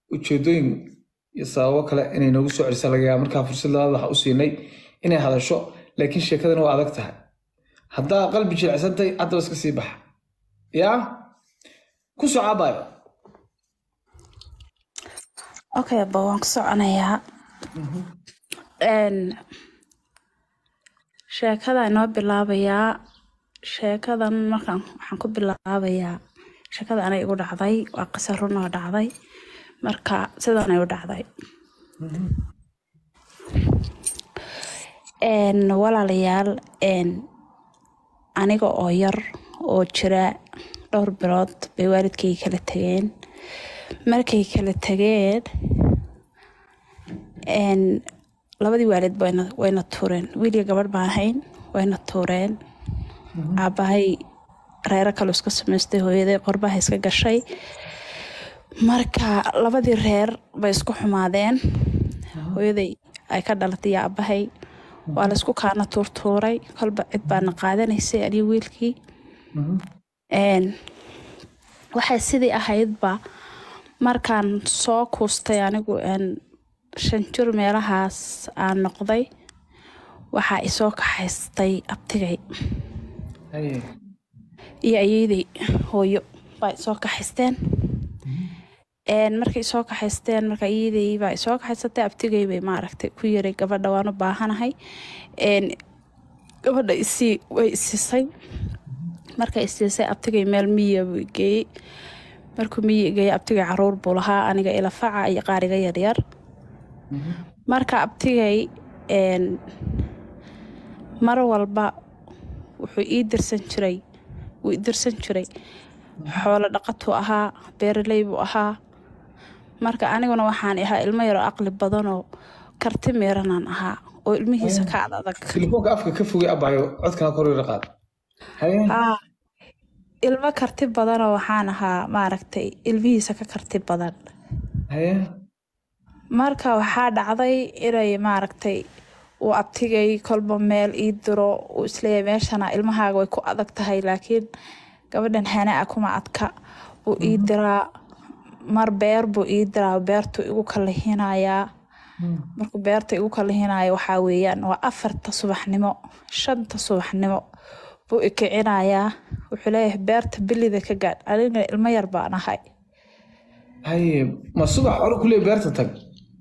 ujeedooyin iyo sababo kale inay noogu soo celisa laga yaaba markaa fursad labaad waxa u siinay inay hadasho laakiin sheekadana waa adag tahay haddaa qalbi jilicsantahay haddaba iska sii baxa yaa ku soo caabayo okay ba waan ku soconayaa Een, sheekada inoo bilaabayaa sheekadan markaan waxaan ku bilaabayaa sheekada anay igu dhacday waa qiso run oo dhacday marka sidanay u dhacday Een, walaalayaal een, aniga oo yar oo jira dhowr bilood bay waalidkay kala tageen markay kala tageen een, labadii waalid wayna wayna tuureen wiiliga gabadh baan ahayn wayna tuureen aabahay reero kale iska samaystay hooyaday qorbaha iska gashay marka labadii reer bay isku xumaadeen hooyaday ay ka dhalatay iyo aabahay waa la isku kaana tuurtuuray kolba cid baana qaadanaysay aniga wiilkii Een, waxay sidii ahaydba markaan soo kuustay anigu een, shan jir meelahaas aan noqday waxaa isoo kaxaystay abtigay Haye. iyo ayeydey hooyo baa isoo kaxaysteen Een, markay isoo kaxaysteen marka ayeydey baa isoo kaxaysatay abtigay bay maaragtay ku yiri gabadha waan u baahanahay Een, gabadha isii way isiisay markay isiisay abtigay meel miya buu i geeyey markuu miyi geeyey abtigay caruur buu lahaa aniga ilafaca iyo qaariga yaryar marka abtigay een, mar walba wuxuu ii dirsan jiray wuu i dirsan jiray xoolo dhaqatuu ahaa beeraley buu ahaa marka aniguna waxaan ahaa ilmo yaroo aqli badanoo karti meeranaan ahaa oo ilmihiisa ka ad adag telefoonka afka ka fogay abayo codkana kor yara qaad haye Haa, ilmo karti badanoo waxaan ahaa maaragtay ilmihiisa ka karti badan haye marka waxaa dhacday inay maaragtay uu abtigay kolba meel ii diro uu isleeyahay meeshana ilmahaaga way ku adag tahay laakiin gabadhan hanaa kuma adka buu ii diraa mar beer buu ii diraa beertuu igu kalihinayaa markuu beerta igu kalihinayo waxaa weeyaan waa afarta subaxnimo shanta subaxnimo buu i kicinayaa wuxuu leeyahay beerta bilida ka gaadh anigana ilmo yar baan ahay haye ma subax hore kulee beerta tag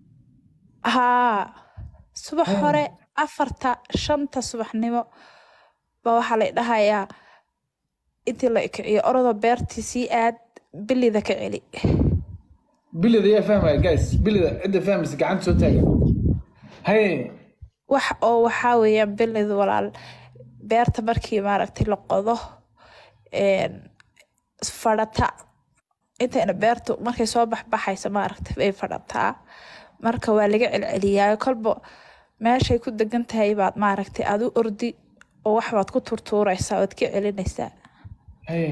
haa subax hore afarta shanta subaxnimo ba waxaa la dhahayaa intii la kiciyo orodoo beertii sii aad bilida ka celi bilida yaa fahmaya guys bilida cidda fahmaysa gacanta soo taaga haye wax oo waxaa weeyaan bilid walaal beerta markii maaragtay la qodo een, fadhata intayna beertu markay soo baxbaxaysa maaragtay bay fadhataa marka waa laga celceliyaa kolba meeshay ku degan tahay baad maaragtay aad u ordi oo wax baad ku turtuuraysaa waad ka celinaysaa haye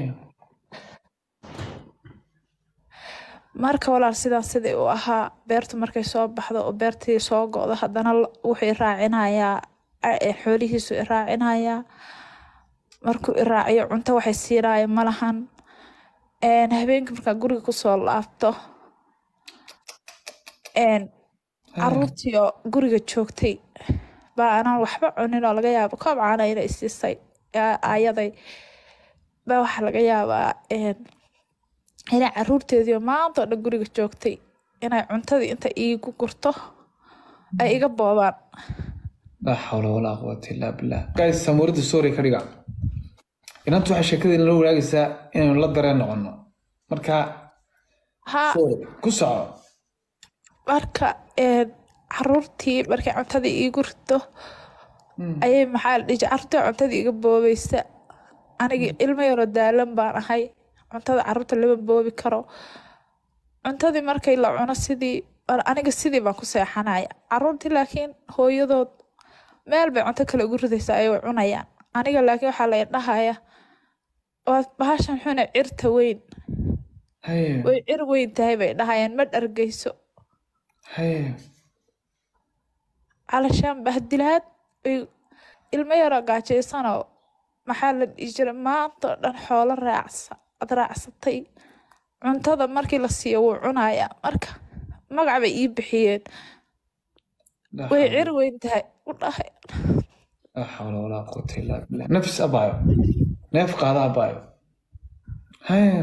marka walaal sidaa sidai uu ahaa beertu markay soo baxdo oo beertii soo go'do haddana l- wuxuu i raacinayaa a- ee xoolihiisu i raacinayaa markuu i raaciyo cunto waxay siinaya malahan Een, habeenkii markaa guriga kusoo laabto een, caruurtii oo guriga joogtay baa anaan waxba cunin oo laga yaabo koob caana ina isiisay aa- aayaday baa waxaa laga yaabaa een, inay caruurteediio maanta oo dhan guriga joogtay inay cuntadii inta iigu gurto ay iga boobaan laa xawla walaa quwata illaa billah guys samuurada story ka dhiga inantu waxay sheekadii nala wanaagaysaa inaynu la dareen noqono marka haa sorry ku soco marka een, caruurtii markay cuntadii iigu rito ayay maxaa la dhihi jiray, caruurtii cuntadii iga boobaysa anigi ilmo yaroo daalan baan ahay cuntada caruurta lama boobi karo cuntadii markay la cuno sidii aniga sidii baan ku seexanaya caruurtii laakiin hooyadood meel bay cunto kale ugu ridaysaa ay way cunayaan aniga laakiin waxaa la dhahaya waa bahashan xune cirta weyn haye way cir weyn tahay bay dhahayaan ma dhargeyso haye calashaan bahdilaad ay ilmo yaroo gaajaysanoo maxaa la dhihi jiray maanta oo dhan xoolo raacsa ad raacsatay cuntada markii la siiyo wuu cunayaa marka magac bay ii bixiyeen laa way xawla cir weyn tahay u dhahay laa xawla walaa quwata illaa billah nafis abaayo neef qaada abaayo haya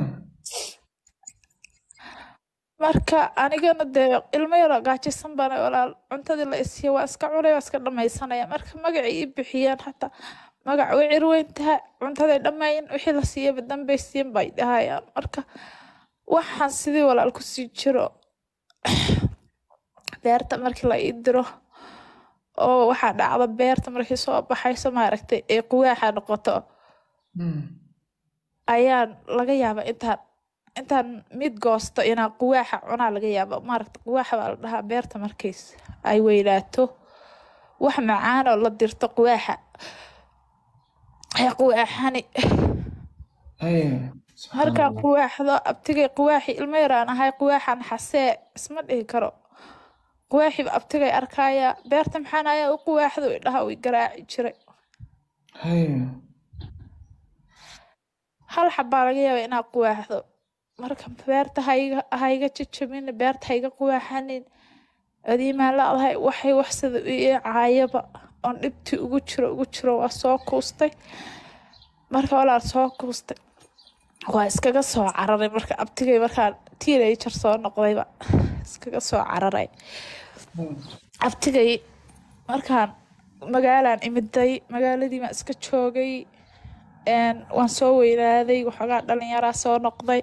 marka anigana dee ilmo yaroo gaajaysan bana walaal cuntadii la isiiya waa iska cunay waa iska dhamaysanaya marka magacay ii bixiyeen hataa magac way cir weyn tahay cuntaday dhammayn wixii la siiyaba dambay siin bay dhahayaan marka waxaan sidii walaal kusii jiro beerta markii la ii diro oo waxaa dhacda beerta markii soo baxayso maaragtay ee quwaaxa noqoto Hmm. ayaan laga yaabaa intaan intaan mid goosto inaan quwaaxa cunaa laga yaaba maaragta quwaaxa baa la dhahaa beerta markiis ay weynaato wax macaan oo la dirto quwaaxa ee quwaaxani haya markaan subxaanallah quwaaxdo abtigay quwaaxi ilmo yaraan ahay quwaaxan xasee isma dhihi karo quwaaxiba abtigay arkaya beerta maxaan ayaa u quwaaxdo idhaha way garaaci jiray haya hal xabaa laga yaaba inaad quwaaxdo marka beerta haiga haiga jajabin beerta haiga quwaaxanin adiimaan la-dahay waxay wax sida ii caayaba oon dhibtii ugu jiro ugu jiro waa soo kuustay marka walaal soo kuustay waa iskaga soo cararay marka abtigay markaan teenager soo noqdayba iskaga soo cararay abtigay markaan magaalaan imiday magaaladii baan iska joogay een, waan soo weynaaday waxoogaa dhalinyaraa soo noqday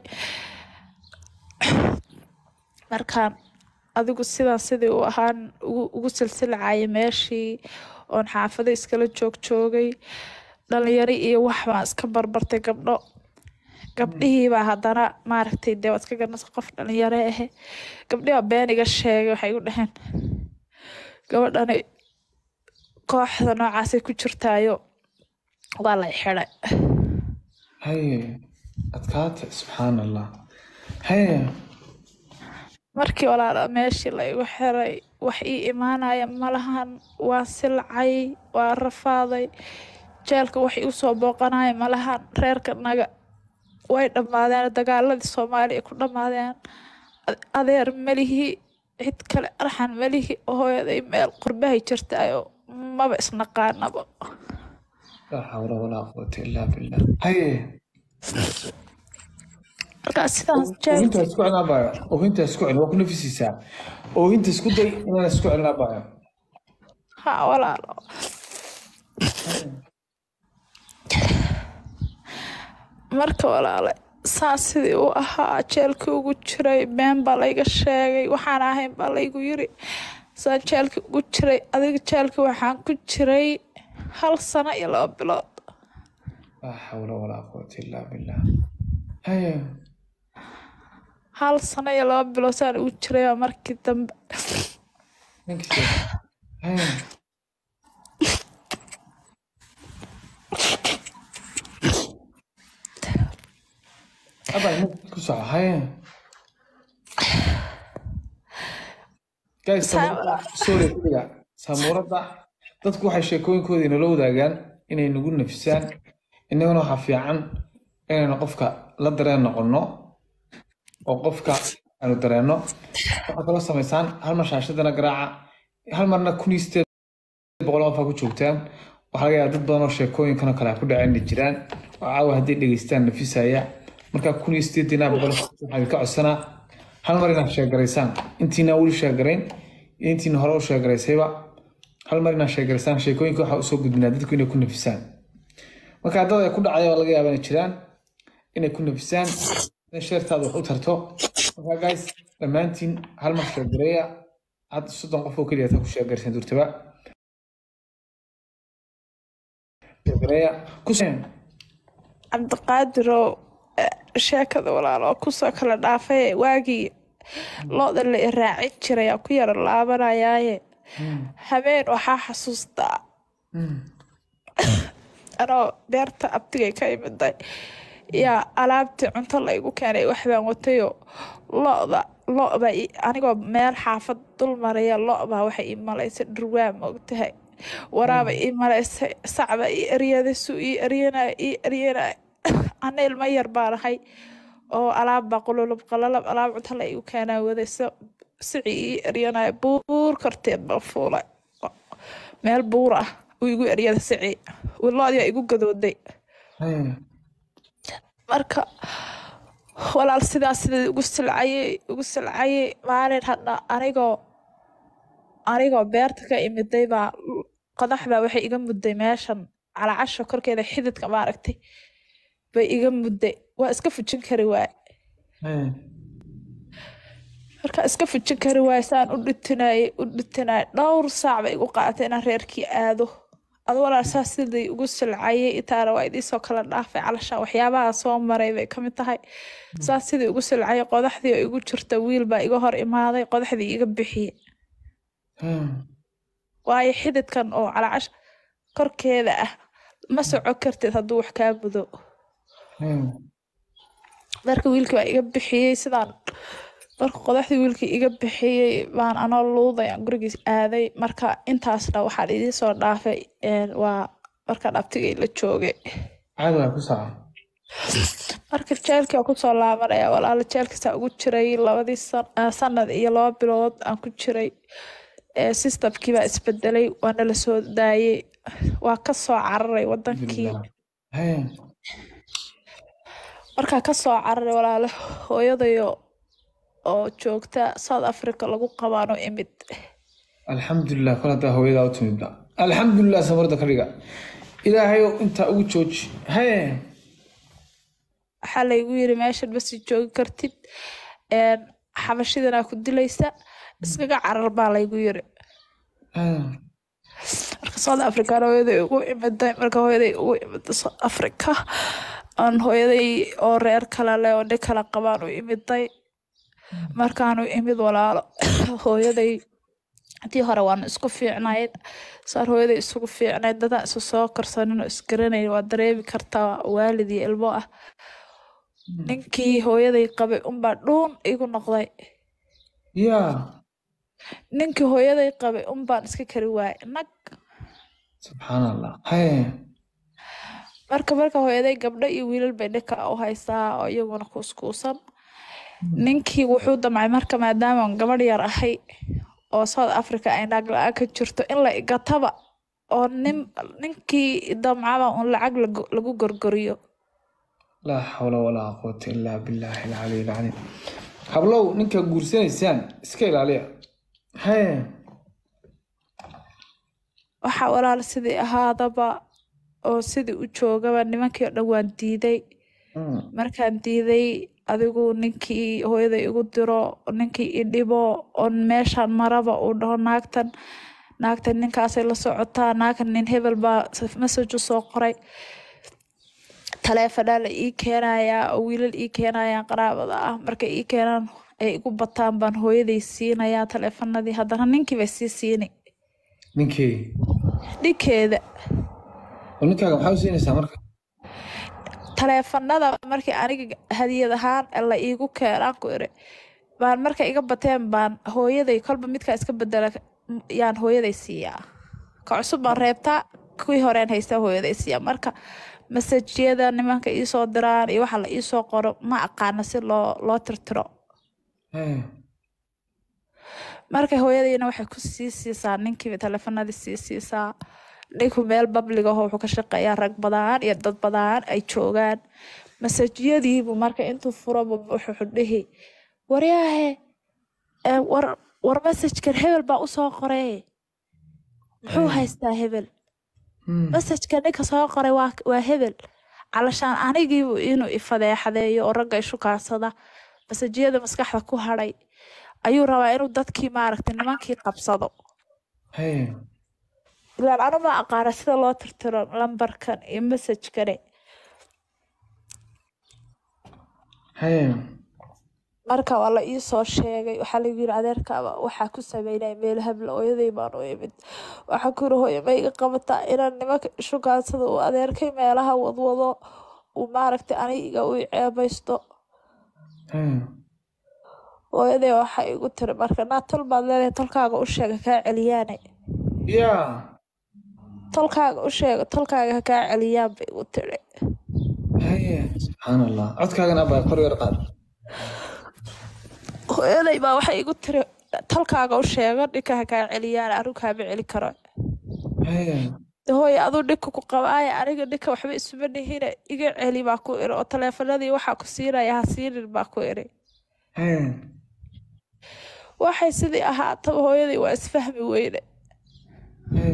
markaan adigu sidaan sidii u ahaan ugu, ugu silsilacaya meeshii oon xaafado iskala joog joogay dhalinyaro iyo wax baan iska barbartay gabdho gabdhihiibaa haddana maaragtay dee waad iska garanaysa qof dhalinyaro ahe gabdhihibaa been iga sheegay waxay igu dhaheen gabadhani kooxda noocaasay ku jirtaayo waa lay xidhay haya adkaata subxaan allah haya markii walaala meeshii la igu xiray wax ii imaanaya malahan waan silcay waan rafaaday jeelka wax igu soo booqanaya malahan reerka naga way dhammaadeen dagaaladii soomaaliya ku dhammaadeen Ade- adeer melihi cid kale arxan melihi hooyaday meel qurbahay jirtaayo maba isnaqaanaba laa xawla walaa quwata illaa billah haya markaa sidaas jeel oohinta isku celin abaayo oohinta isku celin waa ku nafisiisaa oohinta isku day inaan isku celin abaayo ha walaalo marka walaale saas sidii u ahaa jeelkii ugu jiray been baa layga sheegay waxaan ahayn baa laygu yiri saan jeelkii ugu jiray adiga jeelkii waxaan ku jiray hal sano iyo laba bilood laa xawla walaa quwata illaa billah haya hal sano iyo laba bilood saan ugu jiray baa markii dambe ninkii haya abaa ninkii ku soco haya guys samuurada sorry kuliga samuurada dadku waxay sheekooyinkooda inala wadaagaan inay nagu nafisaan innagana waxaa fiican inaynu qofka la dareen noqono oo qofka aanu dareenno waxaa kaloo samaysaan hal mar shaashadana garaaca hal marna kun iyo sideed boqol qof aa ku joogtaan waxaa laga yaaba dad badan oo sheekooyinkan oo kale ku dhaceen jiraan oo caawa haddii dhegeystaan nafisaya markaa kun iyo sideed dinaa boqol waxaa idinka codsanaa hal mar inaad sheegaraysaan intiina weli sheegarayn iyo intiina hore u sheegaraysayba hal mar inaad sheegaraysaan sheekooyinka waxaa usoo gudbinaa dadku inay ku nafisaan marka dad ay ku dhacaya waa laga yaaba inay jiraan inay ku nafisaan inay sheertaada wax u tarto marka guys dhammaantiin hal mar sheegareeya hadda soddon qof oo keliya taa ku sheegaraysan durtaba sheegareeya ku cabdiqaadirow eh, sheekada walaal oo kusoo kala dhaafay waagii looda la i raacin jiray aa ku yara laabanayaaye habeen waxaa xasuustaa anoo beerta abtigay ka imiday yaa alaabtii cunto la igu keenay waxbaan watayoo lo-da lo-ba i- anigoo meel xaafad dul maraya lo-baa waxay ii malaysay dhurwaa moogtahay waraaba ii malaysay sacba ii eryaday suu ii eryanaya ii eryanaya ana ilmo yar baan ahay oo alaabbaa qululub qalalab alaab cunto la igu keenaa wadayso sici ii eryanaya buur korteed baan fuulay meel buur ah uu igu eryada sici wiloodiyaa igu gadooday Haya. marka walaal sidaas sida ugu silcayay ugu silcayay maalin hadha anigoo anigoo beerta ka imiday baa qodaxbaa waxay iga mudday meeshan calacasha korkeeda xididka maaragtay bay iga mudday waa iska fujin kari waaye Haya. markaa iska fujin kari waaye saan u dhitinayay u dhitinayay dhowr saac bay igu qaadatay inaan reerkii aado adu walaal saas siday ugu silcayay intaana waa idiisoo kala dhaafay calashaan waxyaabaha soo maray bay kamid tahay saas sidii ugu silcayay qodaxdii oo igu jirta wiil baa iga hor imaaday qodaxdii iga bixiyey Haya. waayo xididkan oo calacash korkeeda ah ma soco kartid hadduu wax kaa mudo Haya. marka wiilkii baa iga bixiyey sidaan marka qodaxdii wiilkii iga bixiyey baan anoo luuday aan gurigiis aaday marka intaasna waxaan idiin soo dhaafay een, waa markaan abtigay la joogay Caadi waa ku saca. marka jeelkii aan kusoo laabanaya walaala jeelkiisaa ugu jiray labadii san- ah, sanad iyo laba bilood aan ku jiray ee systemkii baa isbedelay waana la soo daayey waa kasoo cararay wadankii Alhamdulillah. Haya. markaa kasoo cararay walaale hooyadayo oo joogta south africa lagu qabaano imid alxamdulilah kol haddaa hooyadaa u timidba alxamdulilah samarda ka dhiga ilaahayow intaa ugu jooji haye waxaa laygu yiri meeshan ma sii joogi kartid een, xabashidanaa ku dilaysa iskaga carar baa laygu yiri Ah, marka south african hooyaday ugu imiday marka hooyaday ugu imiday south africa aan hooyaday oo reer kale leh oo nin kala qabaan u imiday markaanu imid walaalo hooyaday haddii hore waan isku fiicnayd saan hooyaday isugu fiicnayd dadaan isu soo karsanin oo isgaranayn waa dareemi kartaa waalid iyo ilmo ah ninkii hooyaday qabay unbaa dhuun igu noqday yaa ninkii hooyaday qabay unbaan iska kari waayay nag subxaan allah haye marka marka hooyaday gabdho iyo wiilal bay dhinka u haysaa oo iyaguna kuuskuusan ninkii wuxuu damcay marka maadaama aan gabadh yar ahay oo south africa ay naag la-aan ka jirto in la igataba oo nin ninkii damcaba un lacag lagu- lagu gorgoriyo laa xawla walaa quwata ilaa billaahi alcaliy alcaliim hablow ninka guursanaysaan iska ilaaliya haye waxaa walaal sidii ahaadaba oo sidii u joogaba nimankii oo dhan waan diiday Mm, markaan diiday adigu ninkii hooyaday igu diro ninkii i dhibo oo meeshaan maraba uu dhaho naagtan naagtan ninkaasay la socotaa naagtan nin hebel baa message u soo qoray taleefanaa la ii keenayaa oo wiilal ii keenayaan qaraabada ah markay ii keenaan ay igu bataan baan hooyaday siinayaa taleefanadii haddana ninkii bay sii siini ninkii dhinkeeda oo ninkaaga maxaa u siinaysaa marka taleefanada markii aniga hadiyad ahaan la iigu keenaan ku iri baan markay iga bateen baan hooyaday kolba midkaa iska bedela yaan hooyaday siiyaa ka cusub baan reebtaa kuwii horeen haystaa hooyaday siiyaa marka masajyada nimanka iisoo diraan iyo waxa la iisoo qoro ma aqaana si loo loo tirtiro haye marka hooyadayna waxay ku sii siisaa ninkiiba taleefanadii sii siisaa ninku meel babliga oo wuxuu ka shaqeeyaa rag badan iyo dad badan ay joogaan masajyadiibu marka intuu furaba wuxuu dhihi waryaahe ee, war war masajkan hebel baa usoo qoray muxuu haystaa hebel Mm, masajka ninka soo qoray waa waa hebel calashaan anigiibu inuu ifadeexadeeyo oo ragga ishukaansada masajyada maskaxda ku hadhay ayuu rabaa inuu dadkii maaragtay nimankii qabsado haye ilaan anu ma aqaana sida loo tirtiro lambarkan iyo masajkani haye marka waa la ii soo sheegay waxaa lagu yiri adeerkaaba waxaa ku sameynaya meel habla hooyaday baan u imid waxaa ku yiri hooyo ma iga qabataa inaan nimanka ishukaansada uu adeerkay meelaha wadwado uu maaragtay aniga u ceebaysto haye hooyaday waxaa igu tiri marka naa tol baad leedahay tolkaaga u sheega kaa celiyaane yaa tolkaaga u sheega tolkaaga ha kaa celiyaan bay igu tiri haye subxaan allah codkaagana abaa kor yar qaad hooyaday baa waxay igu tiri talkaaga u sheego dhinkaha kaa celiyaan anigu kaama celi karo Haya. De hooyo aduu dhinka ku qabaaya aniga dhinka waxba isuma dhihine iga celi baa ku iri oo taleefanadii waxaa ku siinaya ha siinin baa ku iri Haya. waxay sidii ahaataba hooyadii waa isfahmi weyne Haya.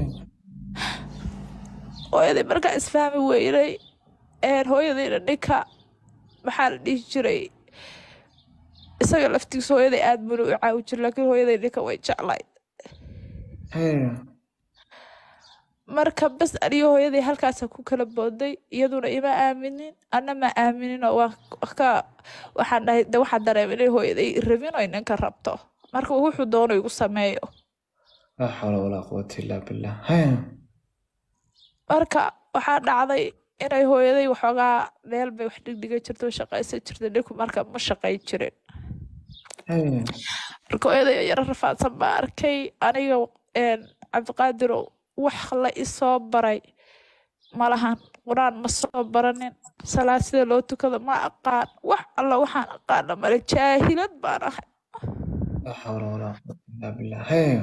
hooyadii markaa isfahmi weynay een hooyadiina ninka maxaa la dhihi jiray isaga laftiisa hooyaday aad buna u caawi jir laakiin hooyaday ninka way jeclayd Haya. marka bas aniyo hooyaday halkaasa ku kala booday iyaduna ima aaminin anna ma aaminin oo waa ka waxaan dhahay de waxaan dareemay inay hooyaday rabin oy ninka rabto marka wuxuu doono igu sameeyo laa xawla walaa quwata illaa billah Haya. marka waxaa dhacday inay hooyaday waxoogaa meel bay wax dhigdhiga jirto shaqaysan jirta ninku marka ma shaqayn jirin Haya. marka hooyaday yaro rafaadsan baa arkay aniga een, cabdiqaadirow wax la isoo baray malahan qur-aan ma soo baranin salaad sida loo tukado ma aqaan wax alla waxaan aqaana male jaahilad baan ahay laa xawla walaa quwata illaa billah Haya.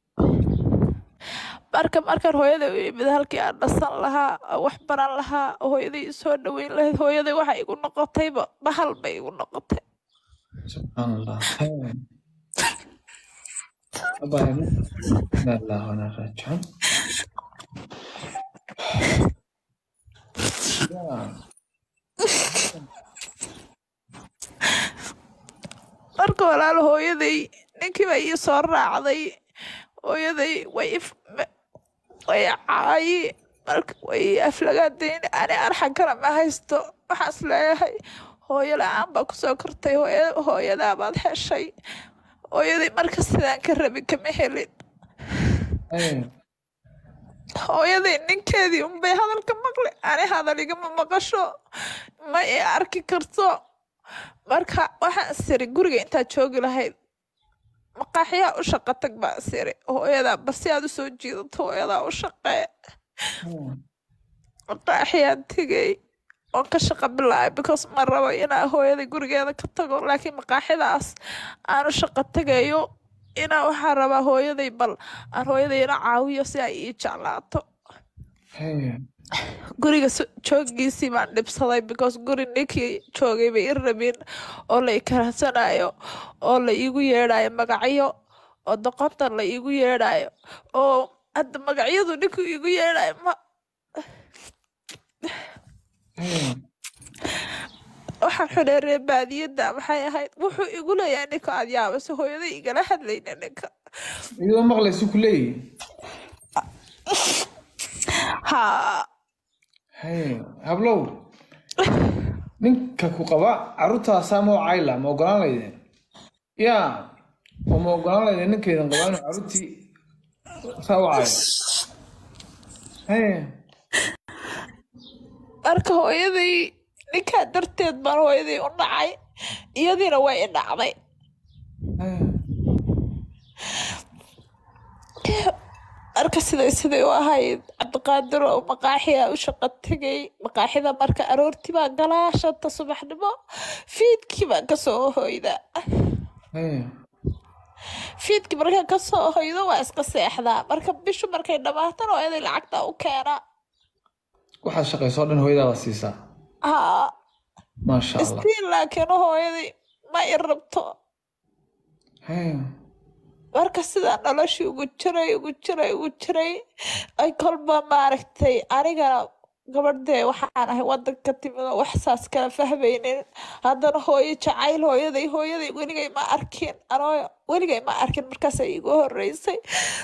marka markaan hooyaday u imid halkii aan dhasan lahaa oo wax baran lahaa oo hooyaday isoo dhaweyn lahayd hooyaday waxa igu noqotayba bahal bay igu noqotay subxaan allah Haya. Abaya, inna lillahi wa inna ilaihi raajicuun. Ya. marka walaalo hooyaday ninkii baa ii soo raacday hooyaday way if- ma- way caayi marka way ii aflagaadayn ani arxan kale ma haysto waxaas leeyahay hooyo la-aan baa kusoo kortay hooya- hooyadaa baad heshay hooyaday marka sidaan ka rabin kama helin Haya. hooyaday ninkeedii unbay hadalka maqli ani hadal igama maqasho ma i arki karto marka waxaan siri guriga intaad joogi lahayd maqaaxyaa u shaqo tag baan siri hooyadaa bal si aad usoo jiidato hooyadaa u shaqee Haya. maqaaxiyaan tegay oon ka shaqo bilaabay because ma rabo inaa hooyaday gurigeeda ka tago laakiin maqaaxidaas aan u shaqo tagayo inaa waxaan rabaa hooyaday bal aan hooyaday ina caawiyo si ay ii jeclaato Haya. guriga so- joogiisii baan dhibsaday because guri ninkii joogay bay i rabin oo la i karaasanayo oo la iigu yeedhayo magacyo oo doqonta la iigu yeedhayo oo hadda magacyadu ninkuu iigu yeedhayo ma Haya. waxaan xuneeree baadiyadda maxay ahayd wuxuu igu leeyahay ninka aad yaabase hooyaday igala hadlayna ninka iyadoo maqlaysa ku leeyihi haa Haya. hablow ninka ku qaba carruurtaasaa ma cayla ma ogolaan laydeen ya oo ma ogolaan laydeen ninkaydan qabaa inuu carruurtii saa u cayo Haya. marka hooyaday ninkaa darteed baan hooyaday u dhacay iyadiina way i dhacday Haya. marka siday siday u ahayd cabdiqaadir oo maqaaxiya u shaqo tegay maqaaxida marka aroortii baa galaa shanta subaxnimo fiidkii baan kasoo hoyda Haya. fiidkii markaan kasoo hoydo waa iska seexdaa marka bishu markay dhammaatana waa inay lacagta u keenaa waxaad shaqaysoo dhan hooyadaa baa siisaa haa maasha allah istiin laakiin hooyadii ma i rabto Haya. marka sidaa noloshii ugu jiray ugu jiray ugu jiray ay kolba maaragtay anigana gabadhee waxaan ahay wadanka timid oo wax saas kala fahmaynin haddana hooyo jacayl hooyaday hooyaday weligay ma arkin anoo weligay ma arkin markaasay igu horeysay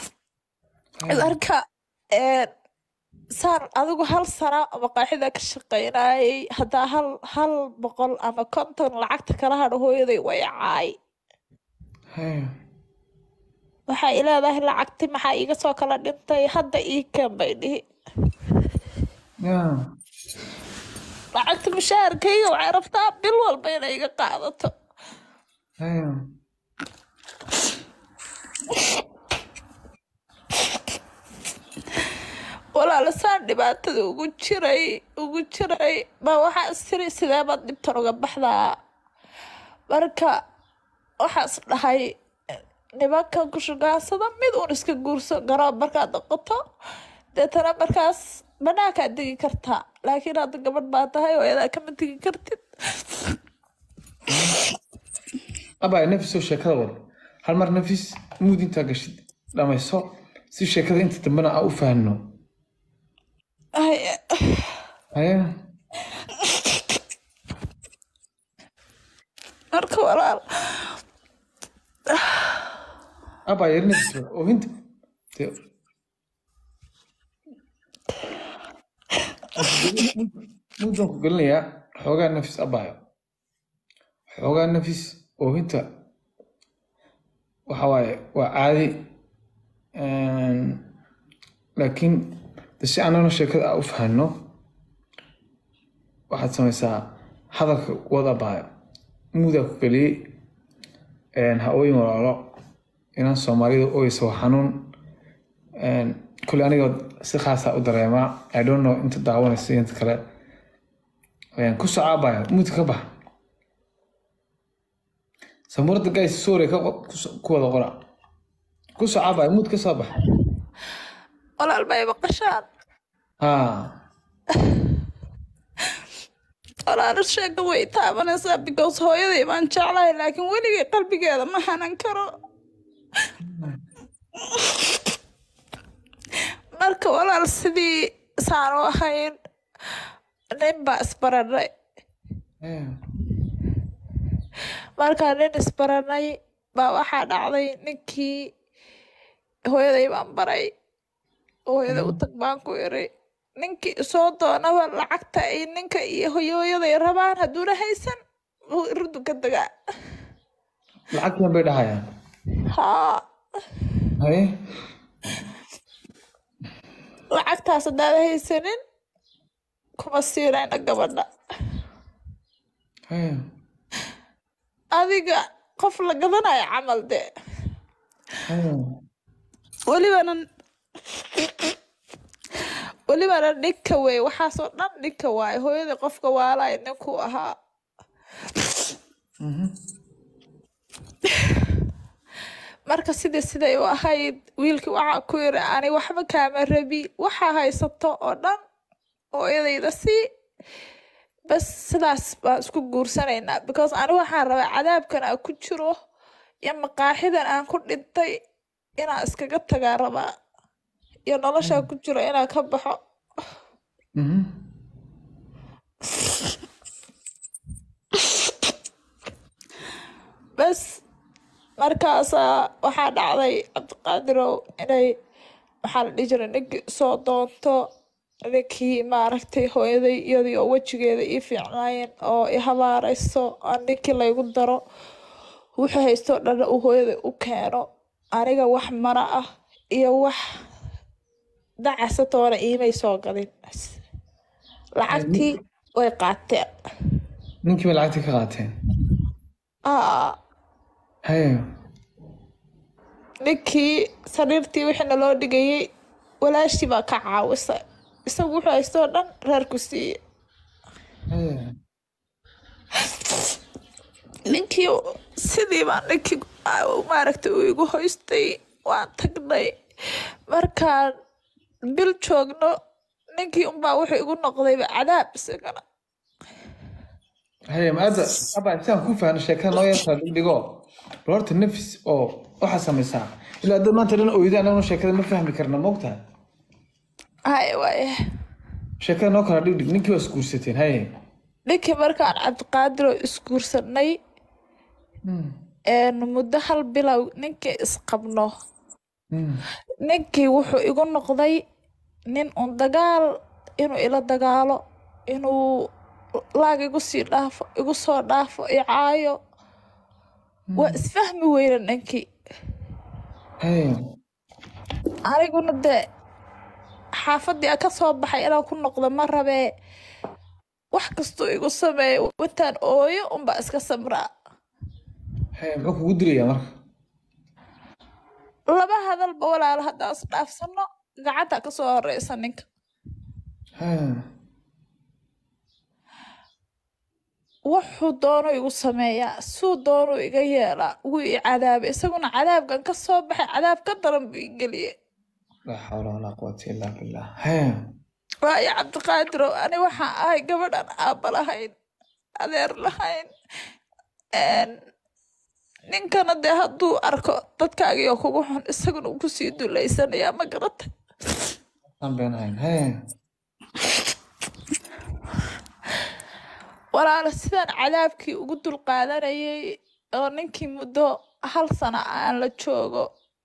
marka een, saan adigu hal sano maqaaxida ka shaqaynayay haddaa hal hal boqol ama konton lacagta kala hadho hooyaday way caay Haya. waxay leedahay lacagti maxaa iiga soo kala dhintay hadda ii keen bay dhihi Ya. lacagta mushaharkayga waxay rabtaa bil walba inay iga qaadato Haya. walaala saan dhibaatada ugu jiray ugu jiray baa waxaa istiri sidee baad dhibtan uga baxdaa marka waxaas dhahay nimanka ku shugaansada mid uun iska guurso garoob markaad noqoto deetana markaas banaankaad degi kartaa laakiin hadda gabadh baa tahay oo iyadaa kama degi kartid abay nafisoo sheekada wada hal mar nafis muud intaa gashid dhamayso si sheekada inta dambena aan u fahanno Haye. haye marka walaal abay yar nafis wada oohinta dee muudaan ku gelinayaa xoogaa nafis abayo xoogaa nafis oohinta waxa waaye waa caadi Een, laakiin de si annagana sheekada aan u fahanno waxaad samaysaa hadalka wada baayo muudaa ku geliyey Een, ha ooyin walaalo inaan soomaalida ooyeysa waa xanuun Een, kule aniga si khaasaa u dareemaa i don't know inta daawanaysa iyo inta kale Een, ku socaa baayo muudka ka bax samuurada guys sorry ka qo- ku so- ku wada qora ku socaa baayo muud ka soo bax walaal bay maqashaan haa walaal sheeka way taabanaysaa because hooyaday baan jeclahay laakiin weligay qalbigeeda ma hanan karo marka walaal sidii saanu ahayn nin baa isbaranay Ee, markaa nin isbaranay baa waxaa dhacday ninkii hooyaday baan baray hooyada u tag baan ku iri ninkii soo doonaba lacagta ay ninka iyo hooyaday rabaan hadduuna haysan wuu irdu ka degaa lacagtan bay dhahayaan haa haye lacagtaas haddaad haysanin kuma siinayna gabadha haye adiga qof la gadanayo camal dee haye welibana welibana ninka wey waxaasoo dhan ninka waaye hooyadii qofka waalay ninkuu ahaa marka sidii siday u ahayd wiilkii waxaa ku yiri ani waxba kaama rabi waxaa haysato oo dhan hooyadayda sii bas sidaas baan isku guursanaynaa because ani waxaan rabaa cadaabkan aan ku jiro iyo maqaaxidan aan ku dhintay inaan iskaga tagaa rabaa iyo noloshaan ku jiro inaan ka baxo Mhm. bas markaasaa waxaa dhacday cabdiqaadirow inay waxaa la dhihi jiray ninkii soo doonto ninkii maaragtay hooyaday iyadii oo wejigeeda ii fiicnaayeen oo i habaarayso aan ninkii laygu daro wuxuu haystoo dhan uu hooyaday u keeno aniga wax mara ah iyo wax dacasatoona iimay soo gadin lacagtii way qaateen ninkii bay lacagtii ka qaateen aa haye ninkii sariirtii wixii naloo dhigayay walaashii baa ka caawisay isagu wuxuu haystoo dhan reerku siiye haye ninkii sidii baa ninkii aa- maaragtay uu igu hoystay waan tagnay markaan bil joogno ninkii unbaa wuxuu igu noqdayba cadaab isagana haye ma hadda aba sidaan ku fahno sheekada noo yartaa dhigdhigo bal horta nafis oo waxaa samaysaa ilaa dad maanta dhan oyda anaguna sheekada ma fahmi karna moogtahay haye waaye sheekada noo kala dhigdhig ninkii waa isguursateen haye ninkii markaan cabdiqaadiroo isguursanay Hmm. een muddo hal bilow ninkii isqabno Hmm. ninkii wuxuu igu noqday nin un dagaal inuu ila dagaalo inuu laag igu sii dhaafo igu soo dhaafo i caayo waa isfahmi weyne ninkii haye aniguna dee xaafadii aan ka soo baxay inaan ku noqdo ma rabee wax kastuu igu sameeyo wataan ooyo unbaa iska samraa haye muxuu kugu dilayaa marka laba hadalba walaalo haddaan is dhaafsano gacanta ka soo horeysa ninka haye wuxuu doono igu sameeyaa suu doono iga yeelaa wuu i cadaabay isaguna cadaabkan ka soo baxay cadaab ka daran buu i geliyey laa xawla walaa quwata illaa billah hee waayo cabdiqaadirow ani waxaan ahay gabadhan aabba lahayn adeer lahayn Een, ninkana dee hadduu arko dadkaagii oo kugu xun isaguna uu kusii duleysanayaa ma garata aan beenahayn hee walaalo sidaan cadaabkii ugu dulqaadanayay oo ninkii muddo hal sano aan la joogo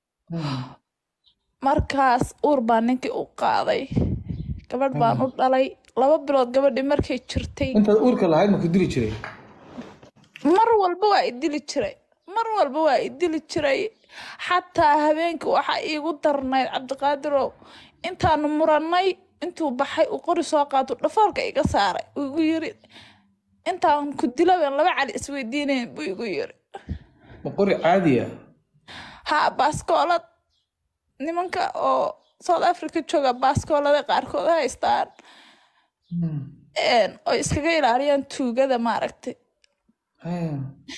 markaas uur baa ninkii u qaaday gabadh baan u dhalay laba bilood gabadhii markay jirtay intaad uurka lahayd ma ku dili jiray mar walba waa i dili jiray mar walba waa i dili jiray xataa habeenkii waxaa iigu darnayd cabdiqaadirow intaanu murannay intuu baxay uu qori soo qaato dhafoorka iga saaray uu igu yiri intaan ku dilaben laba cali isweydiinayn buu igu yiri ma qori caadiya haa baaskoolad nimanka oo south africa jooga baaskoolada qaarkood haystaan een, oo iskaga ilaaliyaan tuugada maaragtay hee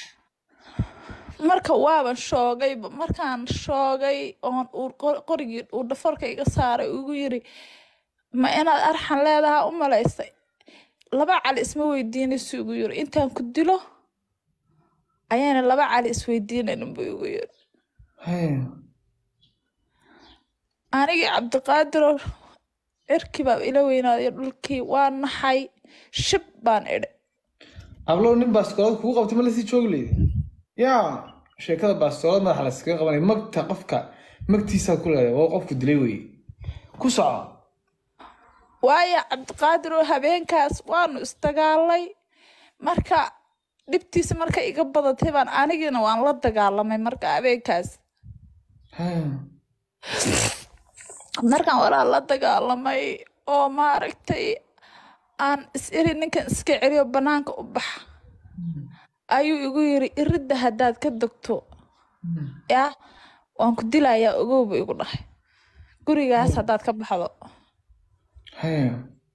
marka waaban shoogayba markaan shoogay oon uu qor- qorigii uu dhafarka iga saaray uu igu yiri ma inaad arxan leedahaa u malaysay laba cali isma weydiinaysu igu yiri intaan ku dilo ayaana laba cali isweydiinaynin buu igu yiri hee anigii cabdiqaadiro cirkii baa ila weynaaday dhulkii waa naxay shib baan idhi hablow nin baastoolad kugu qabtay ma lasii joogi leydi yaa sheekada baastoolad madaxa laskaga qabanay magta qofka magtiisaad ku leedahay waa qofku dilay weye ku soco waayo cabdiqaadiroo habeenkaas waanu isdagaalay marka dhibtiisa marka iga badatay baan anigiina waan la dagaalamay marka habeenkaas hee markaan walaa la dagaalamay oo maaragtay aan is iri ninkan iska celiyo banaanka u bax ayuu igu yiri iridda haddaad ka degto yaa waan ku dilayaa ogowba igu dhahay gurigaas haddaad ka baxdo hee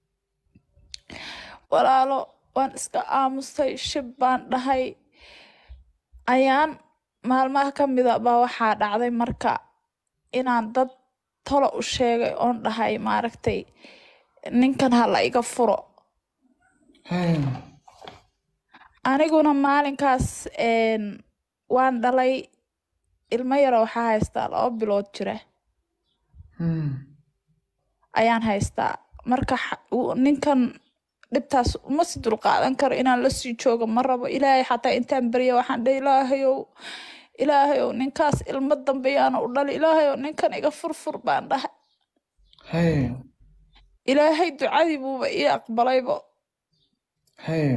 walaalo waan iska aamusay shib baan dhahay ayaan maalmaha ka mida baa waxaa dhacday marka inaan dad tolo u sheegay oon dhahay maaragtay ninkan ha la iga furo hee aniguna maalinkaas een, waan dhalay ilmo yaro waxaa haystaa laba bilood jira Hmm. ayaan haystaa marka xa- uu- ninkan dhibtaas uma si dulqaadan karo inaan la sii joogo ma rabo ilaahay xataa intaan barya waxaan dhahay ilaahayow ilaahayow ninkaas ilmo dambe yaana u dhali ilaahayow ninkan iga furfur baan dhahay hee ilaahay ducadii buuba ii aqbalaybo hee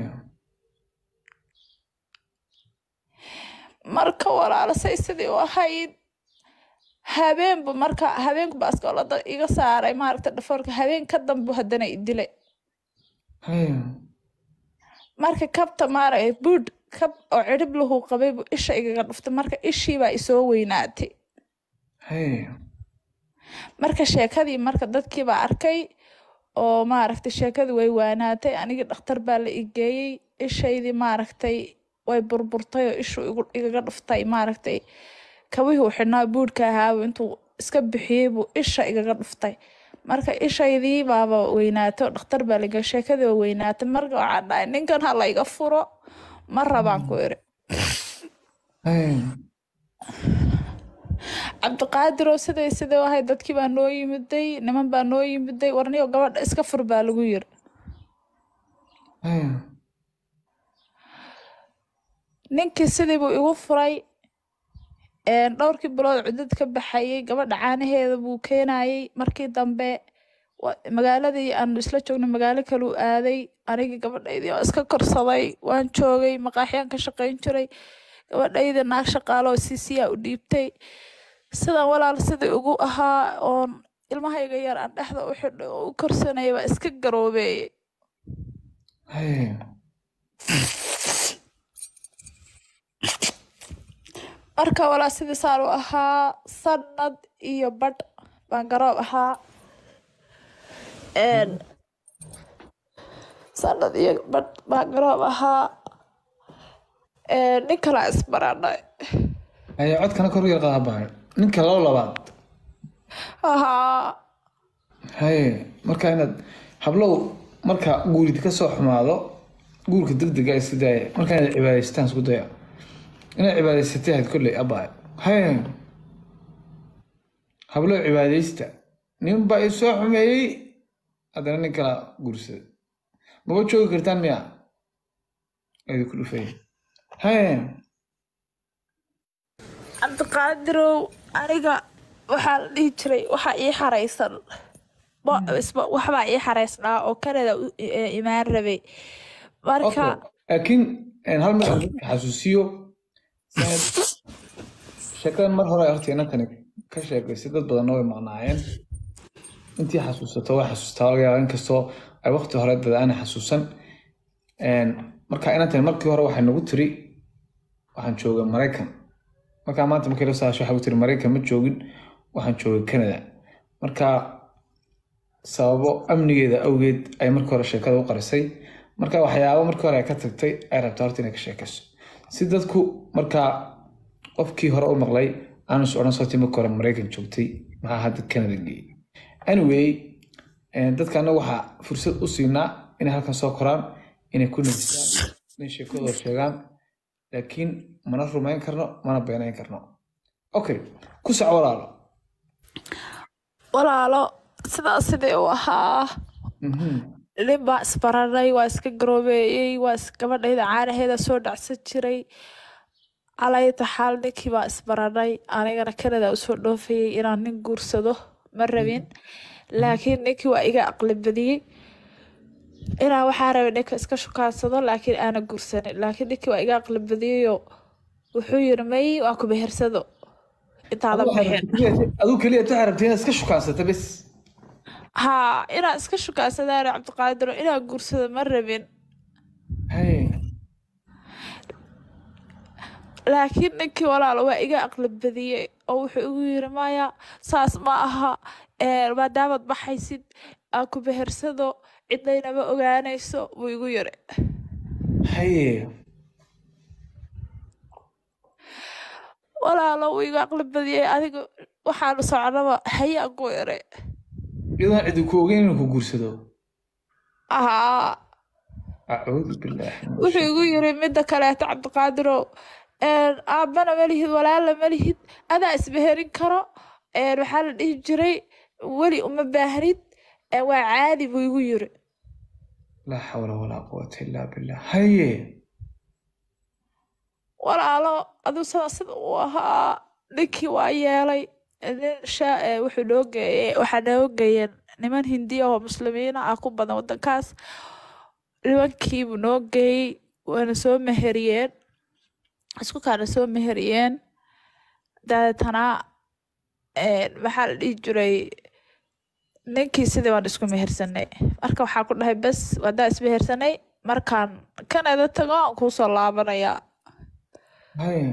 marka walaalasay sidii u ahayd habeenba marka habeenku baaskoolada iga saaray maaragta dhafoorka habeen ka dambu haddana i dilay hee marka kabta maaragay buudh kab oo cirib lahu qabay buu isha igaga dhuftay marka ishii baa isoo weynaatay hee marka sheekadii marka dadkii baa arkay oo maaragtay sheekadii way waanaatay anigii dhakhtar baa la igeeyey ishaydii maaragtay way burburtay oo ishu igu- igaga dhuftay maaragtay kabihii uu xidhnaa buudhka ahaabu intuu iska bixiyey buu isha igaga dhuftay marka ishaydii baaba weynaatay oo dhakhtar baa la igeeyey sheekadii waa weynaatay marka waxaan dhahay ninkan ha la iga furo ma rabaan ku iri hee cabdiqaadiroo siday siday u ahayd dadkii baa noo yimiday niman baa noo yimiday warniyo gabadha iska fur baa lagu yiri hee ninkii sidii buu igu furay een, dhowrkii bilood cudad ka baxayay gabadha caanaheeda buu keenayay markii dambe wa- magaaladii aanu isla joognay magaalo kale u aaday anigii gabadhaydii oo iska korsaday waan joogay maqaaxyaan ka shaqayn jiray gabadhaydii naag shaqaaloo siisiyaa u dhiibtay sidan walaal sidii ugu ahaa oon ilmahayga yar aan dhexda u xidhay oo u korsanayay baa iska garoobeeyey hee marka walaa sidii saan u ahaa sanad iyo badh baan garoob ahaa Een, sanad iyo badh baan garoob ahaa Ee, nin kalaa isbaranay haye codkana kor u yar qadaa baahan ninka labo labaad haa haye marka inaad hablow marka guurid ka soo xumaado guurka degdega iska daaya marka inaad cibaadaystaan isku daya inaad cibaadaysatay ahayd kolley abaa haye hablow cibaadaysta nin baa i soo xumeeyey haddana nin kala guursaday maba joogi kartaan miya idinku dhufay haye cabdiqaadirow aniga waxaa la dhihi jiray waxaa ii xaraysan Bo- isba- waxbaa ii xaraysnaa oo kanada u i- imaan rabay marka Okay. laakiin een, hal mid aan dadka xasuusiyo sanad- sheekadan mar hore horta inantani ka sheekaysay dad badanna way maqnaayeen intii xasuusato way xasuustaa laga yaaba inkastoo ay waqti hore dad aanay xasuusan Een, marka inantani markii hore waxay nagu tiri waxaan joogay maraykan markaa maanta markii la saasho waxay ku tiri maraykan ma joogin waxaan joogay canada marka sababo amnigeeda awgeed ay markii hore sheekada u qarisay marka waxyaabo markii hore ay ka tagtay ay rabta horta inay ka sheekayso si dadku markaa qofkii hore u maqlay aanu is odhan sababtii markii hore maraykan joogtay maxaa hadda canada geeyey anyway eh, dadka annaga waxaa fursad u siinaa inay halkan soo koraan inay ku nafisaan inay sheekadooda sheegaan laakiin mana rumayn karno mana beenayn karno okay ku soc walaalo walaalo sidaa sidii u ahaa Mhm. nin baa isbaranay waa iska garoobeeyey waa is- gabadhayda caanaheeda soo dhacsan jiray calayta xaal ninkii baa isbaranay anigana kanada usoo dhoofayay inaan nin guursado ma rabin laakiin ninkii waa iga aqli badiyey inaan waxaa rabay ninka iska shukaansado laakiin aana guursanin laakiin ninkii waa iga aqli badiyeyoo wuxuu yiri may waa ku behersado intaadan bixin aduu keliya waxay rabtay inaad iska shukaansata bes haa inaan iska shukaansadaan cabdiqaadiro inaan guursado ma rabin Hey. laakiin ninkii walaalo waa iga aqli badiyey oo wuxuu igu yiri maya saas ma aha ee, maadaamaad baxaysid aan ku behersado cidnaynama ogaanayso buu igu yiri Hey. walaalo wuu iga aqli badiyey adiga waxaanu soconaba hayaan ku yiri iyadoon cidi ku ogeyn inuu ku guursado haa acuudu bilaahi min wuxuu igu yiri midda kaleeto cabdiqaadirow een, aabbana ma lihid walaala ma lihid adaa isbeherin karo een, waxaa la dhihi jiray weli uma baahnid een, waa caadi buu igu yiri laa xawla walaa quwata illaa billah haye walaalo aduu sida sida uu ahaa ninkii waa yeelay nin shaa ee wuxuu noo geeyey waxaa noo geeyeen niman hindiya oo muslimiina ah ku badan wadankaas nimankiibuu noo geeyey waana soo meheriyeen isku kaana soo meheriyeen dabeetana een, maxaa la dhihi jiray ninkii sidii waan isku mehersanay marka waxaa ku dhahay bes wadaa ismehersanay markaan kanada tago aan kuusoo laabanayaa haye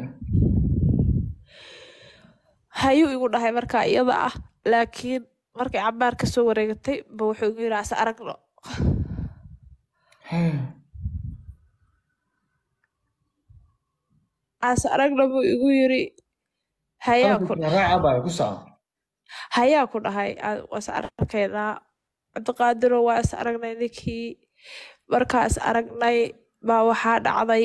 hayuu igu dhahay markaa iyada ah laakiin markay cabaar ka soo wareegatay ba wuxuu igu yidhi ase aragno haye ase aragno buu igu yiri hayaa ku raaca baa ku soco hayaa ku dhahay "Aa, waa is arkaynaa cabdiqaadiro waa is aragnay ninkii markaa is aragnay baa waxaa dhacday